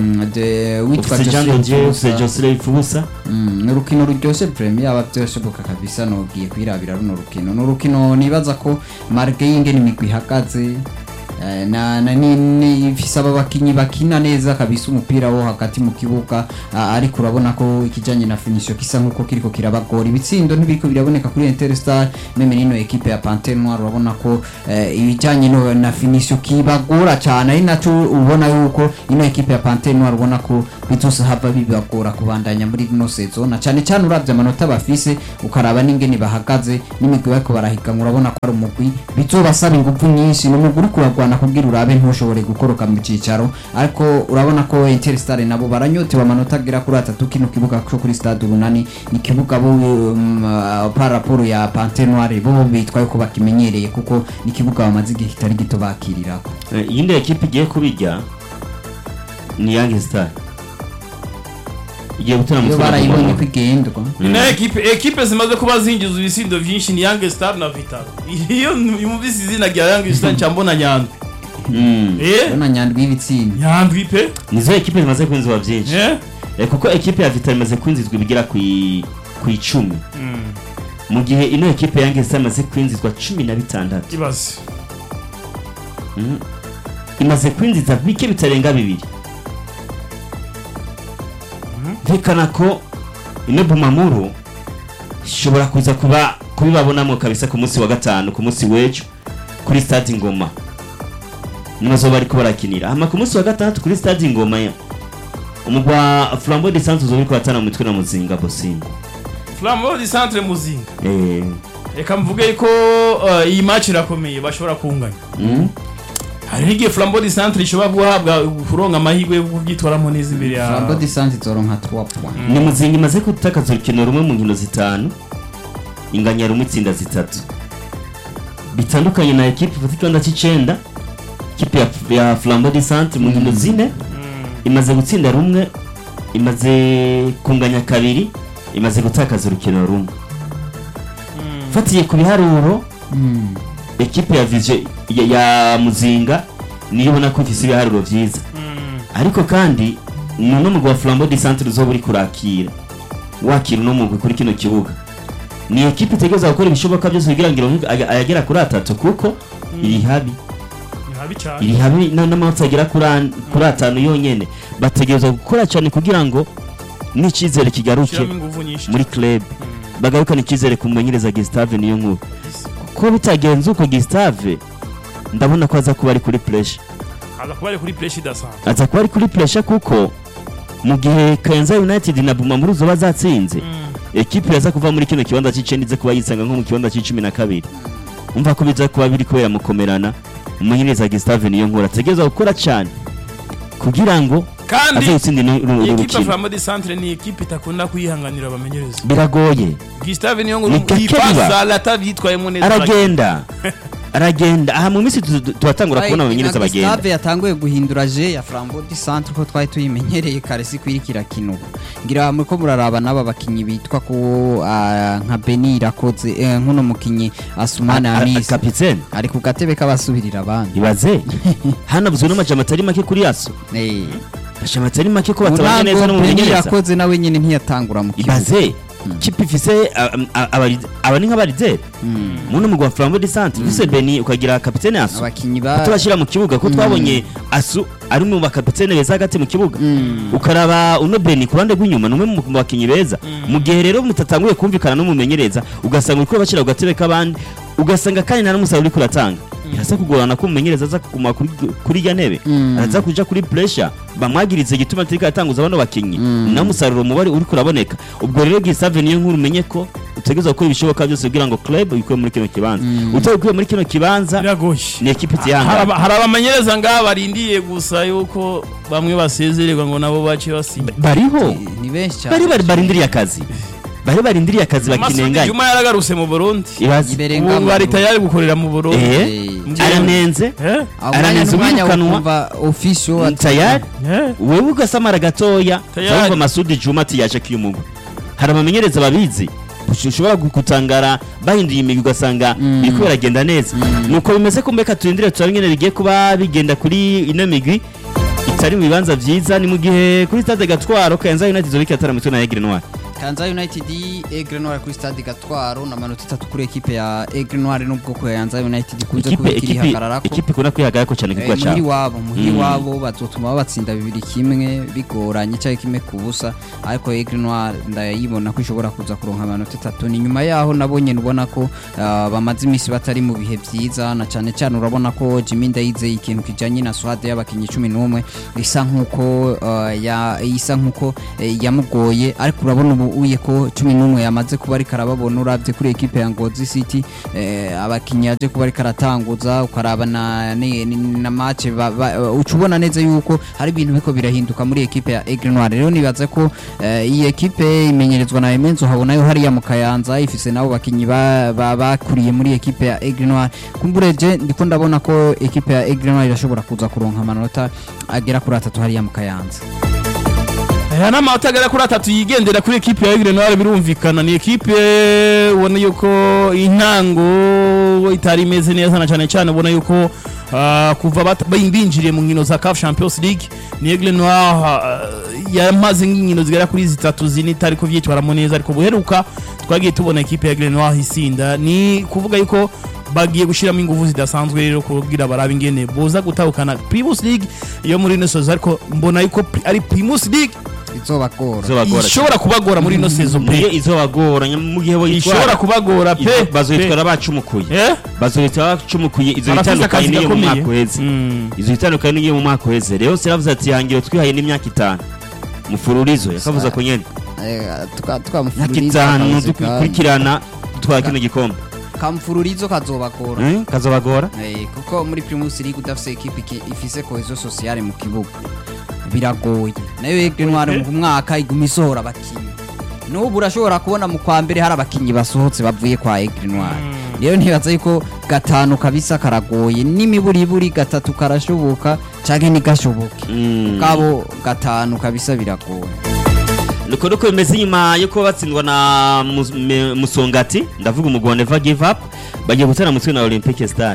de witwa ufise jean Joseph dodier ufise Fubusa. josire ifubusa Mm, ni urukino ruryoshye premier yaba byoshoboka kabisa nogiye kwirabira runo rukino ni urukino nibaza ko marge y'ingene imigwi ihagaze Eh, na na ni ni ifise aba bakinyi bakina neza kabisa umupira wo hagati mu kibuga ah, ariko urabona ko ikijanye na finition kisa nkuko kiriko kirabagora ibitsindo ntibiriko biraboneka kuri Interstar meme nino equipe ya Panthère Noire urabona ko eh, ibijanye no na finition kibagora cyane ari naco ubona yuko ino equipe ya Panthère Noire ubona ko bizose hava bibagora kubandanya muri no saison na cyane cyane uravye amanota bafise ukaraba n'ingene bahagaze n'imigwi bariko barahiganwa urabona ko ari umugwi bizobasaba ingufu nyinshi ni umugwi uriko uragwana kugira urabe ntushobore gukoroka mu cicaro ariko urabona ko Interstar nabo baranyotewe amanota agera kuri atatu kino kibuga cyo kuri stade urunani ni kibuga bo um, uh, par rapport ya Panthère Noire bo bitwaye ko bakimenyereye kuko ni kibuga bamaze igihe kitari gito bakirirako Eh, iyindi ekipe igiye kubijya ni Young Star igiye gutera mu iyo kibuga barayibonye Goma. ko igendwa ni nayo ekipe ekipe zimaze kuba zinjiza ibisindo byinshi ni Young Star na Vitalo iyo yumvise izina rya Young Star nca mbona Nyandwi Mm. eh urabona nyandwi y'ibitsinda Nyandwi pe nizo ekipe zimaze kwinzwa byinshi eh Eh, kuko ekipe ya Vital imaze kwinzizwa ibigera ku i- ku icumi Mm, mu gihe ino ekipe ya Young Star imaze kwinzizwa cumi na bitandatu ibaze Mm. imaze kwinjiza bike bitarenga bibiri ntekana ko ino bumamuru ishobora kuza kuba kubibabonamo kabisa ku munsi wa gatanu ku munsi w'ejo kuri stade ingoma niho bazoba bariko barakinira hama ku munsi wa gatandatu kuri stade ingoma ya umugwa flambeau de centre uzoba uriko batana mu mitwe na muzinga bosingo Flambeau du Centre Muzinga eh reka mvuge ko uh, iyi match irakomeye bashobora kunganya mm? hari n'igihe Flambeau du Centre ishobora guhabwa kuronka amahirwe yo kubyitwaramo neza imbere ya Flambeau de Santé zoronka 3 points ni muzinga imaze gutakaza urukino rumwe mu nkino zitanu inganya rumwe itsinda zitatu bitandukanye na ekipe ifata ikibanza cy'icenda ikipe ya, ya flambeau de centre mu nkino zine imaze gutsinda rumwe imaze kunganya kabiri imaze gutakaza urukino rumwe fatiye ku biharuro Mm. ekipe ya vision ya, ya muzinga niyo ubona ko ifise ibiharuro vyiza ariko kandi ni uno mugwi wa flambeau de centre uzoba uri kurakira wakira uno mugwi kuri kino kibuga ni ekipe itegereza gukora ibishoboka byose kugira ngo ironke aya- ayagera kuri atatu kuko iri habi ni habi cyane iri habi na- n'amanota agera kuri an- kuri atanu yonyene bategereza gukora cyane kugira ngo n'icyizere kigaruke shyiramo ingufu nyinshi muri club bagarukana icyizere ku mumenyereza Gustave niyo nkuru ko bitagenze uko Gustave ndabona ko aza kuba ari kuri pressure aza kuba ari kuri pressure idasanzwe aza kuba ari kuri pressure kuko mu gihe Kayanza United na Bumamuru zoba zatsinze ekipe yaza kuva muri kino kibanza cy'icenda ize kuba yisanga nko mu kibanza cy'icumi na kabiri umva ko biza kuba biri kubera mukomerana umumenyereza Gustave niyo nkuru ategereza gukora cyane kugira ngo kandi aze gutsinda ino- uru iyi uru ekipe ya rukino Flambeau du Centre ni ekipe itakunda kwihanganira abamenyereza biragoye Gustave niyo ngo Ni gake yipasa biba. atabyitwayemo neza aragenda aragenda aha mu minsi tu- tu- turatangura kubona abamenyereza bagenda Gustave yatanguye guhindura je ya Flambeau du Centre ko twari tuyimenyereye kare si kwirikira kino ngira muriko muraraba n'aba bakinyi bitwa ko ah, nka Beni Irakoze eh, nkuno mukinyi Asumani A- a- Amis kapitene ari ku gatebe k'abasubirira abandi ibaze hanavuzwe n'amajambo atari make kuri yaso Eh, amajambo atari make ko batabanye neza Murango Beni n'umumenyereza Irakoze nawe nyene ntiyatangura mu kibuga ibaze kipe ifise a- a- abari- aba ni nk'abarizeri Mm. muno mugwa wa flambeau de centre ufise beni ukagira kapitene asu abakinyi ba tubashyira mu kibuga ko twabonye asu ari mu bakapitene beza hagati mu kibuga Mm. ukaraba uno beni ku ruhande rw'inyuma ni umwe mu bakinnyi beza mu gihe rero mutatanguye kumvikana n'umumenyereza ugasanga uriko bashyira ku gatebe k'abandi ugasanga kandi nta n'umusaruro uriko uratanga birasa kugorana ko umumenyereza aza kuguma kuri kuri irya ntebe Mm. araza kuja kuri pressure bamwagirize igituma atariko aratanguza bano bakinnyi Mm. naho umusaruro mubari uriko uraboneka ubwo rero Gustave niyo nkuru umenye ko utegereza gukora ibishoboka byose kugira ngo club ikuye muri kino kibanza Mm. utayikuye muri kino kibanza biragoye ni ekipe hari itihangana aba- hari abamenyereza ngaha barindiye gusa yuko bamwe basezererwa ngo nabo bace basinya bariho ni benshi cyane bari bari barindiriye akazi bari barindiriye akazi Masudi bakinenganya Juma yaragarutse mu Burundi ibaze Iberenga ubu bari tayari gukorera mu Burundi Eh, Eh, aranenze Eh? aho aranenze umwanya uwirukanwa. ukumva official tayari Eh? wewe ugasamara gatoya Tayari. cyangwa Masudi Juma ati yaje kiyumugu hari abamenyereza babizi ushobora gutangara bahinduye imigwi ugasanga Mm. biriko biragenda neza nuko bimeze ko mbeka turindire turabe ingene bigiye kuba bigenda kuri ino migwi itari mu bibanza vyiza ni mu gihe kuri stade gatwaro Kayanza United izobika yatara mitwe na Aigle Noir Kanza United Aigle Noir kuri stade Gatwaro na manota atatu kuri ekipe ya Aigle Noir nubwo ko Kanza United ikunze ikipe kuba ikiri ikipe hagararako ikipe ikunda kwihagararako cyane Eh, kugwa muhiri cyane wabo muhiri Mm. wabo bazotuma babatsinda bibiri kimwe bigoranye cyangwa kimwe ku busa ariko Aigle Noir ndayibona ko ishobora kuza kuronka amanota atatu ni nyuma yaho nabonye ubona ko ah, bamaze iminsi batari mu bihe byiza na cyane cyane urabona ko Jimmy Ndayizeye ikintu kijanye na swade y'abakinnyi cumi n'umwe isa nkuko ah, ya isa nkuko eh, yamugoye ariko urabona ubu uye ko cumi n'umwe yamaze kuba ariko arababona uravye kuri ekipe ya Ngozi City eh, abakinnyi yaje kuba ariko aratanguza ukaraba na, ni- ni- na match ba- ba- uca ubona neza yuko hari ibintu biko birahinduka muri ekipe ya Aigle Noir rero nibaza ko eh, iyi ekipe imenyerezwa na Emenzo habona yo hariya mu Kayanza ifise nabo bakinnyi ba- ba- bakuriye muri ekipe ya Aigle Noir kumbureje ndiko ndabona ko ekipe ya Aigle Noir irashobora kuza kuronka amanota agera kuri atatu hariya mu Kayanza aya ni amanota agera kuri atatu yigendera kuri ekipe ya Aigle Noir birumvikana ni ekipe ubona yuko intango itari imeze neza na cyane cyane ubona yuko ah, kuva bat- binjiriye mu nkino za CAF Champions League ni Aigle Noir ah, yamaze nk'inkino zigera kuri zitatu zine itari kuvyitwaramo neza ariko buheruka twagiye tubona ekipe ya Aigle Noir isinda ni kuvuga yuko bagiye gushyiramo ingufu zidasanzwe rero kugira barabe ingene boza gutahukana Primus League yo muri ino sozo ariko mbona yuko pri- ari Primus League izobagora izobagora ishobora kubagora muri ino sezo niyo pe izobagora nyam- mu gihe ishobora boyitwara kubagora pe bazoyitwara bacumukuye Eh? bazoyitwara bacumukuye izo Barafise bitandukanye akazi n'iyo mu gakomeye. mwaka uheze Mm. izo bitandukanye n'iyo mu mwaka uheze rero siravuze ati hangiro twihaye n'imyaka itanu mufururizo yakavuze ko nyene imyaka itanu dukurikirana dutwara kino gikombe kamfururizo kazobagora Eh, kazobagora Eh, kuko muri Primus League udafise ekipe iki- ifise cohesion sociale mu kibuga biragoye nayo Aigle Noir mu mwaka iguma isohora abakinyi n'ubu urashobora kubona mu kwa mbere hari abakinyi basohotse bavuye kwa Aigle Noir rero ntibaza yuko gatanu kabisa karagoye n'imiburiburi gatatu karashoboka canke ntigashoboke Mm. kabo gatanu kabisa biragoye nuko nuko bimeze inyuma yo kuba batsindwa na Mus- Me- musongati ndavuga umugwi wa never give up bagiye gutera mutwe na olympique star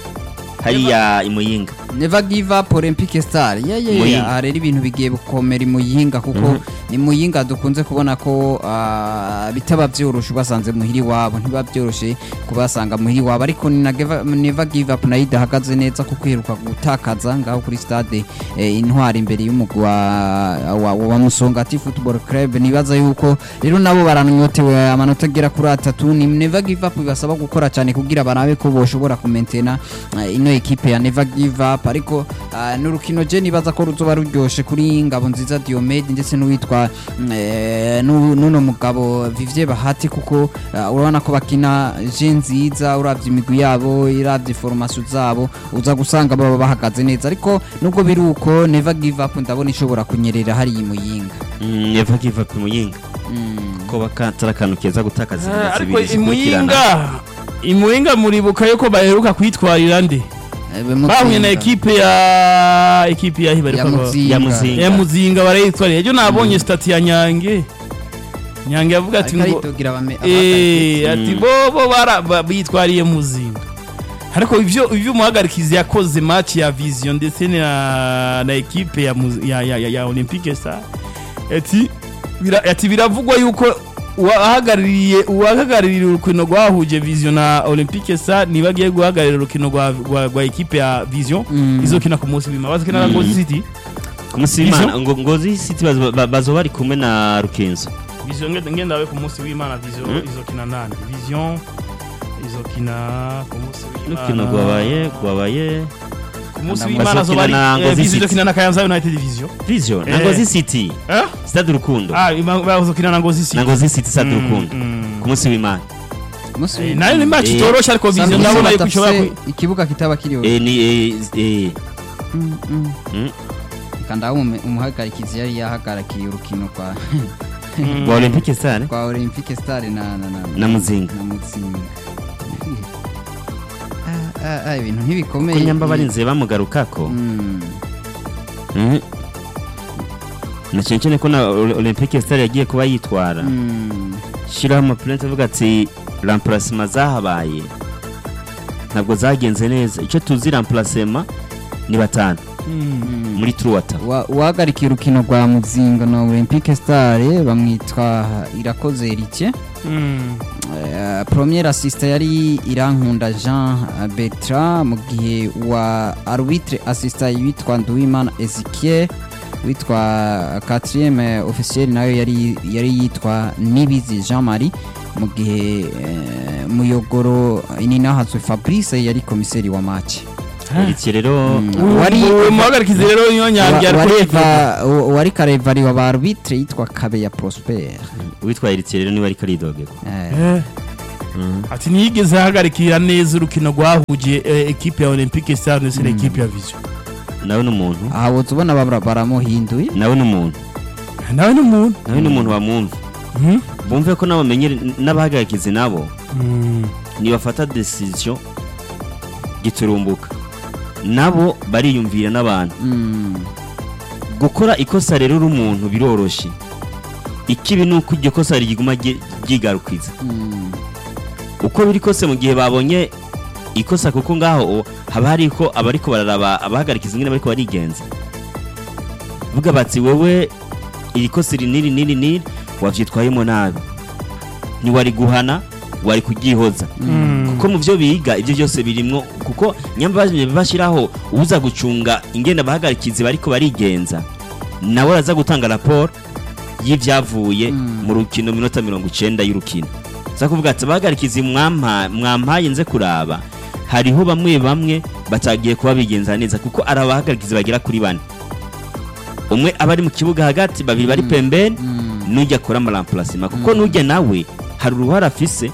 hariya imuyinga Never give up Olympic Star. Yeah yeah Muyinga. yeah. Aha rero ibintu bigiye gukomera i Muyinga kuko ni Muyinga dukunze kubona ko ah, bitaba byoroshe basanze muhiri wabo ntiba byoroshe kubasanga muhiri wabo ariko ni na Geva- Never give up nayo idahagaze neza kuko iheruka gutakaza ngaho kuri stade eh, intwari imbere y'umugwi wa, wa, wa Musongati Football Club nibaza yuko rero nabo baranyotewe amanota agera kuri atatu ni Never give up bibasaba gukora cyane kugira barabe ko boshobora kumentena eh, ino ekipe ya Never give up ariko ah, n'urukino je nibaza ko ruzoba ruryoshe kuri ngabo nziza Diomede ndetse n'uwitwa mm, eh, n'u- n'uno mugabo Vivier Bahati kuko ah, urabona ko bakina je nziza uravye imigwi yabo iravye formation zabo uza gusanga baba bahagaze neza ariko nubwo biri uko Never give up ndabona ishobora kunyerera hari muyinga Mm, never give up imuyinga mm. ko bakatara akantu keza gutakaza Ah, inkino ariko zibiri zikurikirana imuyinga imuyinga muribuka yuko baheruka kwitwarira nde Eh, Mutsinga. bahuye na ekipe ya ekipe ya ya hibaruka Muzinga ya Muzinga. ya muzinga barayitwarira ejo nabonye stati ya nyange nyange yavuga ati ariko ngo aritogira abame eh ati Mm. bo bo bara ba- bitwariye muzinga ariko ivyo ivyo umuhagarikizi yakoze match ya vision ndetse na na ekipe ya Muzi- ya ya, ya, ya Olympique Star ati bira, ati biravugwa yuko uwahagarariye uwahagarariye urukino rwahuje vision na Olympique Star niba agiye guhagararira urukino rwa rwa, rwa ekipe ya vision Mm. izokina ku munsi w'imana bazokina na Mm. Ngozi City ku munsi w'imana ngo ngozi city bazo- ba- bazoba bari kumwe na rukenzo vision ngenda ngenda we ku munsi w'imana vision Mm. izokina nande vision izokina ku munsi urukino w'imana rwabaye rwabaye ku munsi Bazokina w'imana zo bari na eh, Ngozi vision City. izokina na Kayanza United Vision vision na Eh. ngozi city eh stade urukundo ah ima- bazokina na Ngozi City na ngozi city stade Mm, urukundo mm. ku munsi w'imana Musi- Eh, nayo ni match Eh, itoroshe ariko vision Sambusa ndabona yuko badafise ishobora ku- ikibuga kitaba kiriho Eh, ni eh, eh, Mm, mm. mm, kanda umume- umuhagarikizi yari yahagarakiye urukino kwa Mm. rwa olympique star kwa Olympique Star na na na Na Muzinga. na Muzinga Ah, ah, ah, ibintu ko ntibikomeye nyamba barinze bamugarukako Mm. Mhm. na cyane cyane ko na Ol- olympique star yagiye kuba yitwara Mm. shyiraho amapurenti avuga ati rampurasima zahabaye ntabwo zagenze neza icyo tuzi rampurasima ni batanu muri truwata Wa- uwahagarikiye urukino rwa muzinga na olympique star bamwitwa irakoze erike Eh, premier assistant yari irankunda jean bertrand mu gihe wa arbitre assistant witwa nduwimana ezekiel witwa quatrième officiel nayo yari yari yitwa nibizi jean marie mu gihe eh, muyogoro ininahazwe fabrice yari komiseri wa match iki rero wari muhagarikizi rero niyo nyange wa- ariko wareva wari karevari wa ba arbitre yitwa kabeya prosper uwitwa Eritse rero niwe ariko aridogera Eh, Eh. ati ntiyigeze ahagarikira neza urukino rwahuje eh, ekipe ya olympique star ndetse na ekipe ya vision nawe ni umuntu aha woza ubona babura- baramuhinduye nawe ni umuntu nawe ni umuntu nawe ni umuntu bamwumva Mhm. bumve ko n'abamenyere n'abahagarikizi nabo Mm. nibafata decision giturumbuka nabo bariyumvira n'abantu Mm, gukora ikosa rero uri umuntu biroroshye ikibi ni uko iryo kosa riguma ryi- ryigarukiza mm, uko biri kose mu gihe babonye ikosa kuko ngaho haba hari ko abariko bararaba abahagarikiza ingene bariko barigenza vuga bati wewe iri kosa iri niri niri niri wavyitwayemo nabi ntiwari guhana wari kuryihoza Mm. kuko mu byo biga ibyo byose birimwo kuko nyamba bashyiraho uza gucunga ingenda abahagarikizi bariko barigenza nawe araza gutanga raporo y'ibyavuye Mm. mu rukino minota mirongo icenda y'urukino za kuvuga ati abahagarikizi mwampa- mwampaye nze kuraba hariho bamwe bamwe batagiye kuba bigenza neza kuko ari abahagarikizi bagera kuri bane umwe aba ari mu kibuga hagati babiri bari Mm. pembeni mm, nujya akora amaramparasima kuko Mm. nujya nawe hari uruhare afise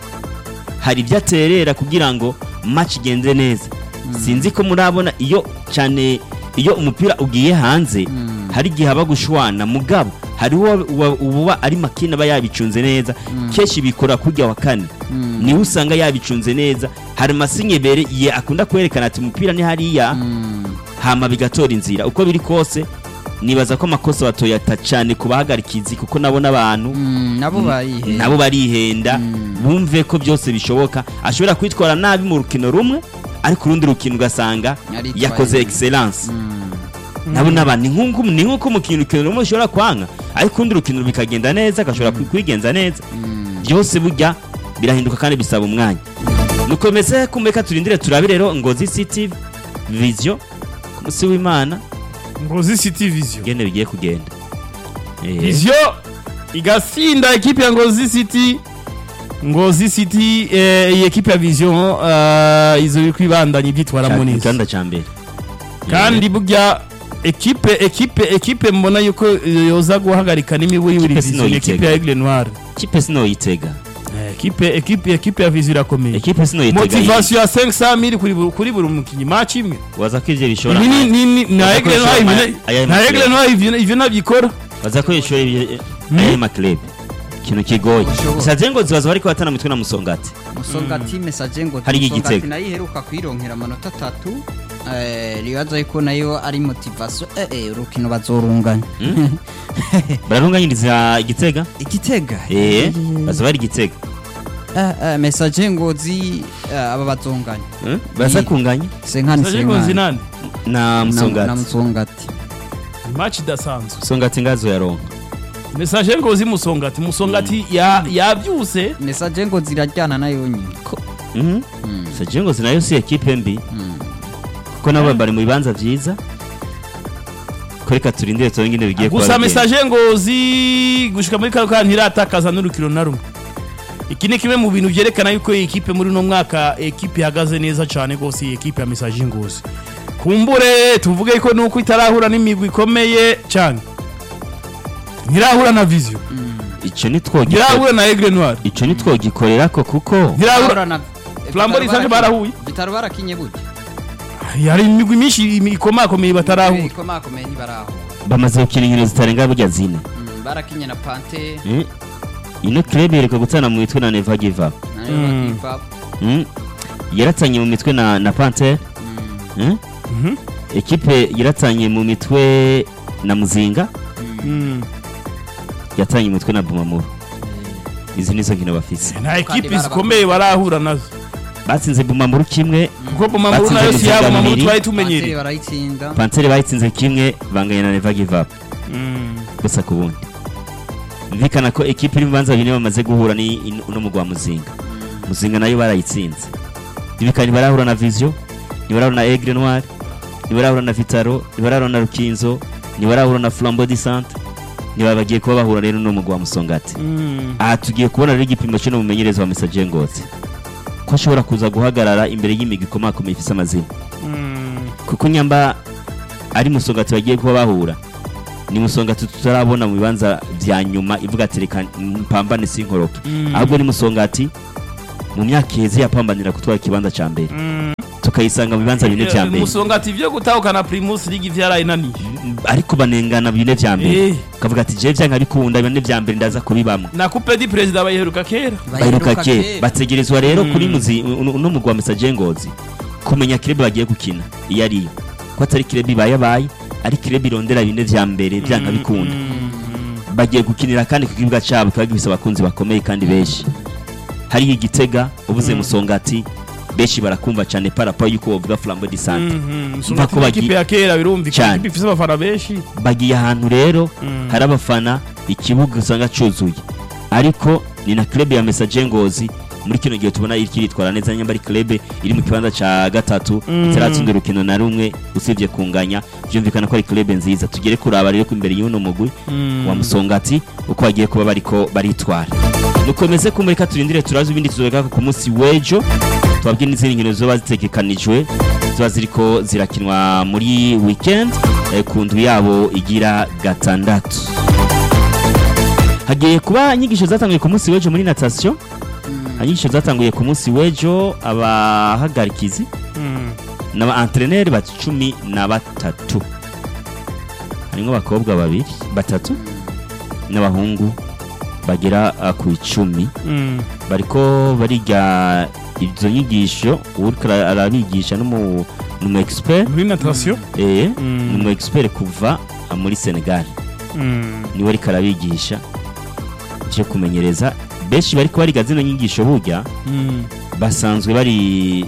hari ibyo aterera kugira ngo match igende neza sinzi ko murabona iyo cyane iyo umupira ugiye hanze mm, hari igihe haba gushwana mugabo hariho uwa- uwa- uba ari makini aba yabicunze neza Mm. kenshi bikora kurya wa kane mm, niwe usanga yabicunze neza hari amasinyebere ye akunda kwerekana ati umupira ni hariya mm, hama bigatora inzira uko biri kose nibaza ko amakosa batoyata cyane ku bahagarikizi kuko nabo n'abantu mm, nabo barihenda nabo barihenda Mm. bumve ko byose bishoboka ashobora kwitwara nabi mu rukino rumwe ariko urundi rukino ugasanga Yaritwaye yakoze neza. excellence Mm, nabo n'abantu ni nk'uko ni nk'uko mu kintu rukino rumwe ushobora kwanga ariko urundi rukino bikagenda neza agashobora kwi- kwigenza neza mm, byose burya birahinduka kandi bisaba umwanya nukomeze kumeka turindire turabe rero ngozi city vision ku munsi w'imana ngozi city vision ngene bigiye kugenda Eh, vision igasinda ekipe ya ngozi city ngozi city eh, iyi ekipe ya vision eh, izo biri kwibandanya ibyitwaramo ca- neza iganda ca mbere kandi burya ekipe ekipe ekipe mbona yuko yoza guhagarika n'imiburi Ekipe vision ni ekipe sinoyitega. ya aigle noir kipe sinoyitega Eh, ekipe ekipe ekipe ya vision irakomeye ekipe sinoyitega motivation ya 500 mili kuri buri- kuri buri mukinnyi match imwe waza ko ivyo bishobora ibi ni ni ni na Baza aigle koresha noir aya- ibi aya na makipe. aigle noir ivyo ivyo nabikora baza ko ishuri ivyo- aya maklub ikintu kigoye Bishoboka. saze ngo zibaza bariko batana mitwe na musongati musongati message ngo Hari Musongati igitego. nayo iheruka kwironkera amanota atatu eh, ribaza yuko nayo ari motivation eh, eh, urukino bazorunganya bararunganyiriza igitega igitega eh baza bari igitega Eh, eh, message ngozi eh, aba bazonganya Eh, baza Ni- kunganya senkani Saje ngozi senkani nani na na musongati musongati match idasanzwe musongati ngazo yaronka message ngozi musongati musongati ya yavyuse message ngo zirajyana nayo nyine Mhm. Mm, saje ngo nayo si ekipe mbi mm. kuko nabo bari mu bibanza vyiza ko reka turindire turonke ingene bigiye kuba gusa bigenda. message ngozi gushika muri kano kanya ntiratakaza n'urukino na rumwe iki ni kimwe mu bintu byerekana yuko iyi ekipe muri uno mwaka ekipe ihagaze neza cyane rwose iyi ekipe ya message ngozi kumbure tuvuge ko nuko itarahura n'imigwi ikomeye cyane ntirahura na vision ico nitwogi ntirahura na aigle noir ico nitwogikorera ko kuko ntirahura Ahura na- Flambeau Vitaro Risanje barakinye- barahuye. Vitaro barakinye gute hari imigwi myinshi ikomakomeye batarahura ikomakomeye ntibaraho bamaze gukina inkino zitarenga burya zine Mm, barakinye na pante Mm. ino club yereka gutana mu mitwe na Never Give Up nayo Mm. bakiva Mm. yaratanye mu mitwe na na Panther Mm, Mm. Mhm. ekipe yaratanye mu mitwe na Muzinga mm. Mm. yatanye mu mitwe na Bumamuru izi nizo nkino bafise nta ekipe barabakunda. zikomeye barahura nazo batsinze bumamuru kimwe kuko bumamuru Batsinze nayo si yabo bumamuru Ruzigamiri. twari Panseri tumenyereye barayitsinda panseri bayitsinze kimwe banganya na never give up Mm. gusa ku bundi mvikana ko ekipe iri mu bibanza bine bamaze guhura ni in- uno mugwa muzinga muzinga nayo barayitsinze ibikani barahura na vision ntibarahura na aigle noir ntibarahura na vitaro ntibarahura na rukinzo ntibarahura na flambeau du centre niba bagiye kuba bahura rero no mugwa musongati Mm. aha tugiye kubona rero igipimo cy'uno mumenyereza wa message ngozi ko ashobora kuza guhagarara imbere y'imigwi ikomakomeye ifise amazina Mm. kuko nyamba ari musongati bagiye kuba bahura ni musongati tutarabona mu bibanza vya nyuma ivuga ati reka mpambane sinkoroke Mm. ahubwo ni musongati mu myaka iheze yapambanira gutwara ikibanza ca mbere Mm. tukayisanga mu bibanza bine vya mbere musongati ivyo gutahukana primus league vyarayinaniye ariko banengana bine vya mbere Eh. ukavuga ati jewe vyanka bikunda bine vya mbere ndaza kubibamwo na coupe du president bayiheruka kera baheruka ke bategerezwa rero Mm. kuri muzi uno uno mugwa message ngozi kumenya kirebe bagiye gukina iyo ariyo ko atari kirebe ibayabaye ari kirebe irondera bine vya mbere vyanka bikunda Mm. bagiye gukinira kandi ku kibuga cyabo kiba gifise abakunzi bakomeye kandi benshi hariyo igitega ubuze Mm. musongati benshi barakumva cyane parapa yuko bavuga flambo di sante Mhm. Mva Musongati ko ni bagi- ikipe ya kera birumvikana Cyane. ikipe ifise abafana benshi bagiye ahantu rero Mm. hari abafana ikibuga usanga cyuzuye ariko ni na club ya message ngozi muri kino gihe tubona iri kiritwara neza nyamba ari club iri mu kibanza ca gatatu Mm. itaratsinda urukino na rumwe usibye kunganya byumvikana ko ari club nziza tugere kuraba rero ko imbere y'uno mugwi Mm. wa musongati uko bagiye kuba bariko baritwara nukomeze kumureka turindire turazi ibindi tuzobeka ku munsi w'ejo tubabwire n'izindi nkino zizoba zitegekanijwe ziba ziriko zirakinwa muri weekend eh, ku ndwi yabo igira gatandatu hagiye kuba inyigisho zatanguye ku munsi w'ejo muri natation inyigisho zatanguye ku munsi w'ejo abahagarikizi Mm. n'aba entreneri ba cumi na batatu harimo abakobwa babiri batatu n'abahungu bagera uh, ku icumi Mm. bariko bariga izo nyigisho uriko ara- arabigisha n'umu n'umu expert muri natation eh Mm. n'umu expert kuva uh, muri Senegal Mm. niwe ariko arabigisha cyo kumenyereza benshi bariko bariga zino nyigisho burya Mm. basanzwe bari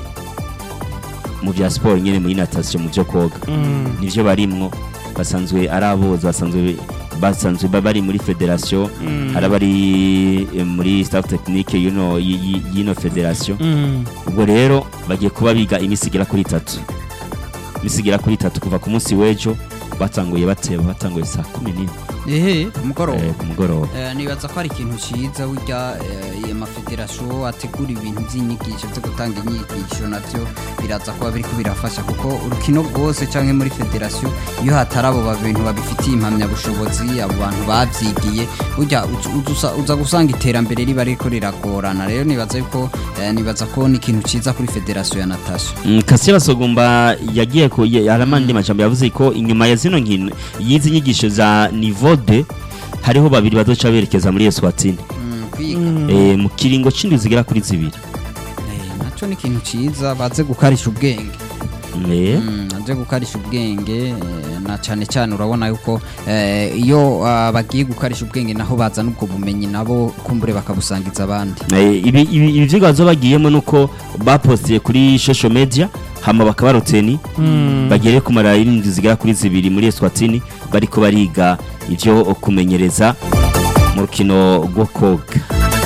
mu bya siporo nyine muri natation mu byo koga Mm. nivyo barimwo basanzwe ari abozi basanzwe basanzwe ba- bari muri federation Mm. hari abari eh, muri staff technique y'ino y- y- y'ino federation Mm. ubwo rero bagiye kuba biga imisi igera kuri itatu imisi igera kuri itatu kuva ku munsi w'ejo batanguye bateba batanguye saa kumi n'imwe ehe ku mugoroba eh, ku mugoroba Eh, nibaza ko ari ikintu cyiza burya eh, iyo mafederasiyo ategura ibintu by'inyigisho byo gutanga inyigisho nabyo biraza kuba biriko birafasha kuko urukino rwose cyangwa muri federasiyo iyo hatari abo bintu babifitiye impamyabushobozi abo bantu babyigiye burya uza- uza- uza gusanga iterambere riba riko riragorana rero nibaza yuko eh, nibaza ko ni ikintu cyiza kuri federasiyo ya natasha Mm, Kassia Basogomba yagiye ku ye- hari amandi majambo yavuze ko inyuma ya zino nkino y'izi nyigisho za niveau 2 hariho babiri bazoca berekeza muri Eswatini Mm, kwiga Mm. eh, mu kiringo c'indwi zigera kuri zibiri Eh, naco ni ikintu cyiza baze gukarisha ubwenge eh, Mm, aje gukarisha ubwenge eh, na cyane cyane urabona yuko eh, iyo ah, bagiye gukarisha ubwenge naho bazana ubwo bumenyi nabo kumbure bakabusangiza abandi Eh, ibi ibi ibi vyigwa bazo bagiyemo nuko bapostiye kuri social media hama bakaba roteni Mm. bagere kumara irindwi zigera kuri zibiri muri Eswatini bariko bariga ivyo kumenyereza mu rukino rwo koga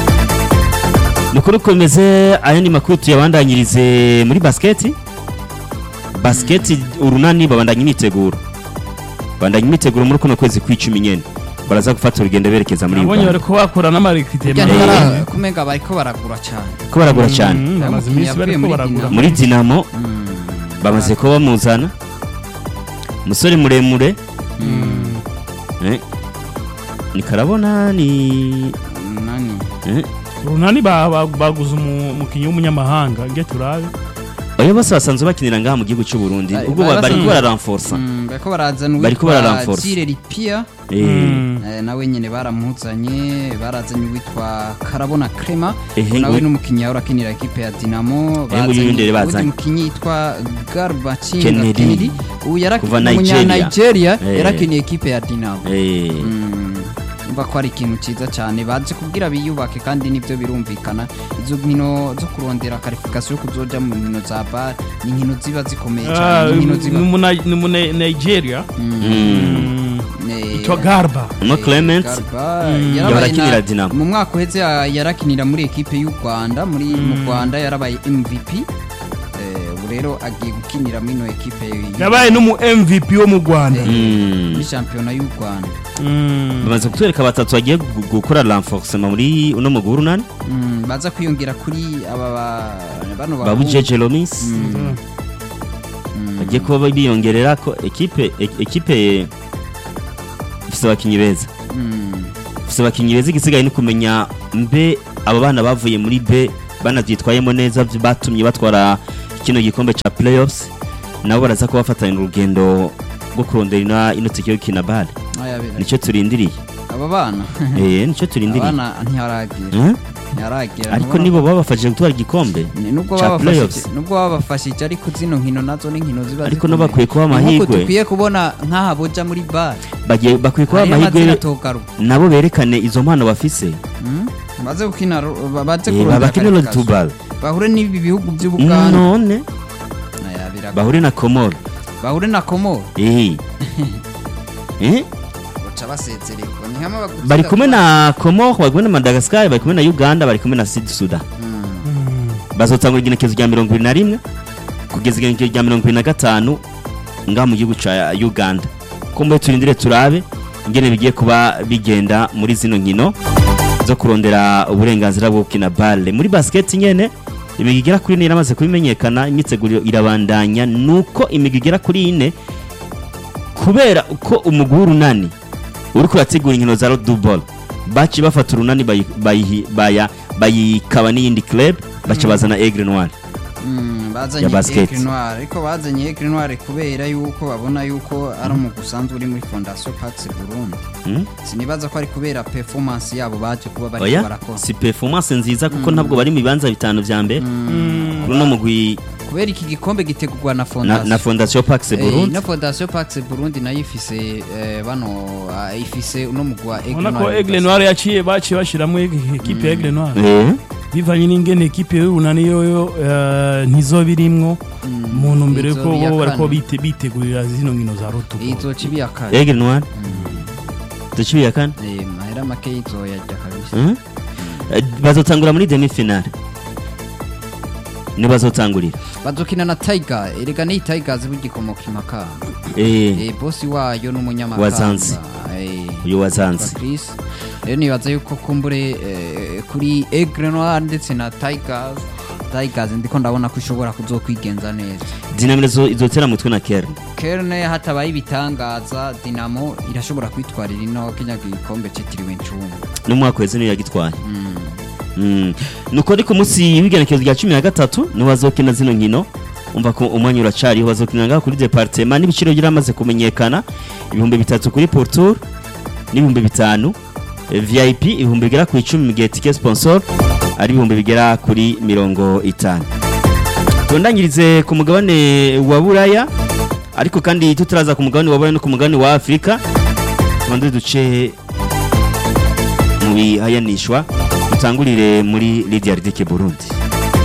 nukuri komeze ayandi makuru tuyabandanyirize muri basketi basketi urunani babandanya imyiteguro babandanya imyiteguro muri kuno kwezi kw'icumi nyene baraza gufata urugendo berekeza muri nabonye Uganda bariko bakora n'amarekritema Burya Eh. ntibara- kumenga bariko baragura cyane ko baragura cyane Mm, bamaze Umukinnyi iminsi yavuye bariko muri baragura Dinamo. muri dinamo Mm. bamaze kuba bamuzana umusore muremure Mm. eh, ni karabona ni nani eh, runani ba- ba- baguze umu- umukinnyi w'umunyamahanga nge turabe oyo bose basanzwe bakinira ngaha mu gihugu cy'u Burundi Bari- ubwo bari ba- bariko basanzwe- bararanforsa Mm, bariko barazana Bariko uwitwa bararanforce. Zire Lipia Eh, Mm. eh, nawe nyene baramuzanye barazanye uwitwa Karabona Crema ehe nawe ngo- n'umukinnyi yahora akinira ekipe ya Dinamo Eh, ngo uyu ndere bazanye. umukinnyi yitwa Garbacinga Kennedy. Kennedy uyu Kuva yarakiniye Nigeria. Nigeria Eh. yarakiniye ekipe ya Dinamo eh, Mm, mva ko ari ikintu cyiza cyane baje kubwira biyubake kandi nibyo birumvikana izo nkino zo kurondera karifikasiyo yo kuzoja mu nkino za bar ni inkino ziba zikomeye Ah, cyane ni inkino ziba ni muna- ni mu Ni- nigeria Mm. Eh, yitwa garba no clement Garba, Mm. yarabaye Yahora akinira na- Dinamo. mu mwaka uheze ya- yarakinira muri ekipe y'u Rwanda muri mu Rwanda yarabaye MVP Eh, ubu rero agiye gukinira muri ino ekipe y'u- yabaye n'umu mvp wo mu rwanda Eh, Mm. muri shampiyona y'u Rwanda Mm. bamaze kutwereka batatu bagiye gu- gukora renforcement muri uno mugwi w'urunani Mm, baza kwiyongera kuri aba ba- bano babu bahungu. jeje lomis Mm, bagiye kuba biyongerera ko ekipe e- ekipe ifite abakinnyi beza mm, ifite abakinnyi beza igisigaye ni kumenya mbe abo bana bavuye muri b banabyitwayemo neza by- batumye batwara kino gikombe cya playoffs nabo baraza kuba bafatanya urugendo rwo kurondera ino- ino tike yo gukina bale aya bera. nicyo turindiriye aba bana eh nicyo turindiriye abana ntiharagira Eh? ntiharagira ariko ntubona- nibo babafashije gutwara igikombe Ni- nubwo ca babafashije playoffs. nubwo babafashije ariko zino nkino nazo ni nkino ziba ariko zikomeye. no bakwiye kuba Ni nk'uko amahirwe dukwiye kubona nk'aha boja muri bar bagiye bakwiye kuba hariyo amazina amahirwe atogaruka nabo berekane izo mpano bafise Mm? baze gukina ro- ba- baze Eh, kurondera babakine road to qualification. ball bahure n'ibi bihugu by'ubuganda none Aya, birago- bahure na komoro bahure na komoro eh eh baca basezererwa ni hamwe bagutsinda bari kumwe na komoro bari kumwe na madagascar bari kumwe na uganda bari kumwe na sud sudan Mm. Mm. bazotangura igenekezo rya mirongo ibiri na rimwe kugeza igenekezo rya mirongo ibiri na gatanu ngaha mu gihugu ca uganda ko muri turindire turabe ingene bigiye kuba bigenda muri zino nkino zo kurondera uburenganzira bwo gukina bale muri basket nyene imigwi igera kuri ine yaramaze kubimenyekana imyiteguro irabandanya nuko imigwi igera kuri ine kubera uko umugwi w'urunani uri kurategura inkino za rodubol baci bafata urunani bayi- bayihi- baya- bayikaba n'iyindi club baca bazana aigle noir Mm, bazanye Ya basket. Aigle Noir ariko bazanye Aigle Noir kubera yuko babona yuko ari umugwi usanzwe uri muri Fondation Pax Burundi Hmm? sinibaza ko ari kubera performance yabo baje kuba bari oya barakora si performance nziza kuko ntabwo bari mu bibanza bitanu vya mbere Mm. kuri uno mugwi kubera iki gikombe gitegurwa na na, Fondation na fondation pax Eh, burundi ino Fondation Pax Burundi nayo ifise eh, bano ah, ifise uno mugwi wa Aigle ubona ko Noir egle noir yaciye baciye bashyiramo ekipe ya egle noir Eh, bivanye n'ingene ekipe y'urunani yoyo eh, ntizoba irimwo mu ntumbero yuko izoba iya bo bariko kane. bite- bitegurira zino nkino za rotubo izoca ibiya kane aigle noir ducibiye kane Eh, mahera make izoyarya kabisa Hmm? Eh, bazotangura muri demi finale ni bazotangurira bazokina na Tiger erega ni Tigers bugikomoka imakamba Eh, eh, bosi wayo n'umunyamakamba Wazanzi. eh, uyu wazanze yitwa Chris rero nibaza yuko kumbure eh, kuri Aigle Noir ndetse na Tigers Tigers ndiko ndabona ko ishobora kuzokwigenza neza dinamire zo- izotera mutwe na kern Kerne hatabaye ibitangaza Dinamo irashobora kwitwarira ino kenya gikombe citiriwe incungu n'umwaka weze niyo yagitwaye mm. Mm. nuko ari ku munsi w'igenekezo rya cumi na gatatu niho bazokina zino nkino umva ko umwanya uracariho bazokina ngaho kuri departema n'ibiciro byaramaze kumenyekana ibihumbi bitatu kuri portour n'ibihumbi bitanu Eh, vip ibihumbi bigera ku icumi mu gihe tike sponsor ari ibihumbi bigera kuri mirongo itanu tundangirize ku mugabane wa buraya ariko kandi tutaraza ku mugabane wa buraya no ku mugabane wa afurika tubanze duce mu bihayanishwa dutangurire muri Lydia Ridike Burundi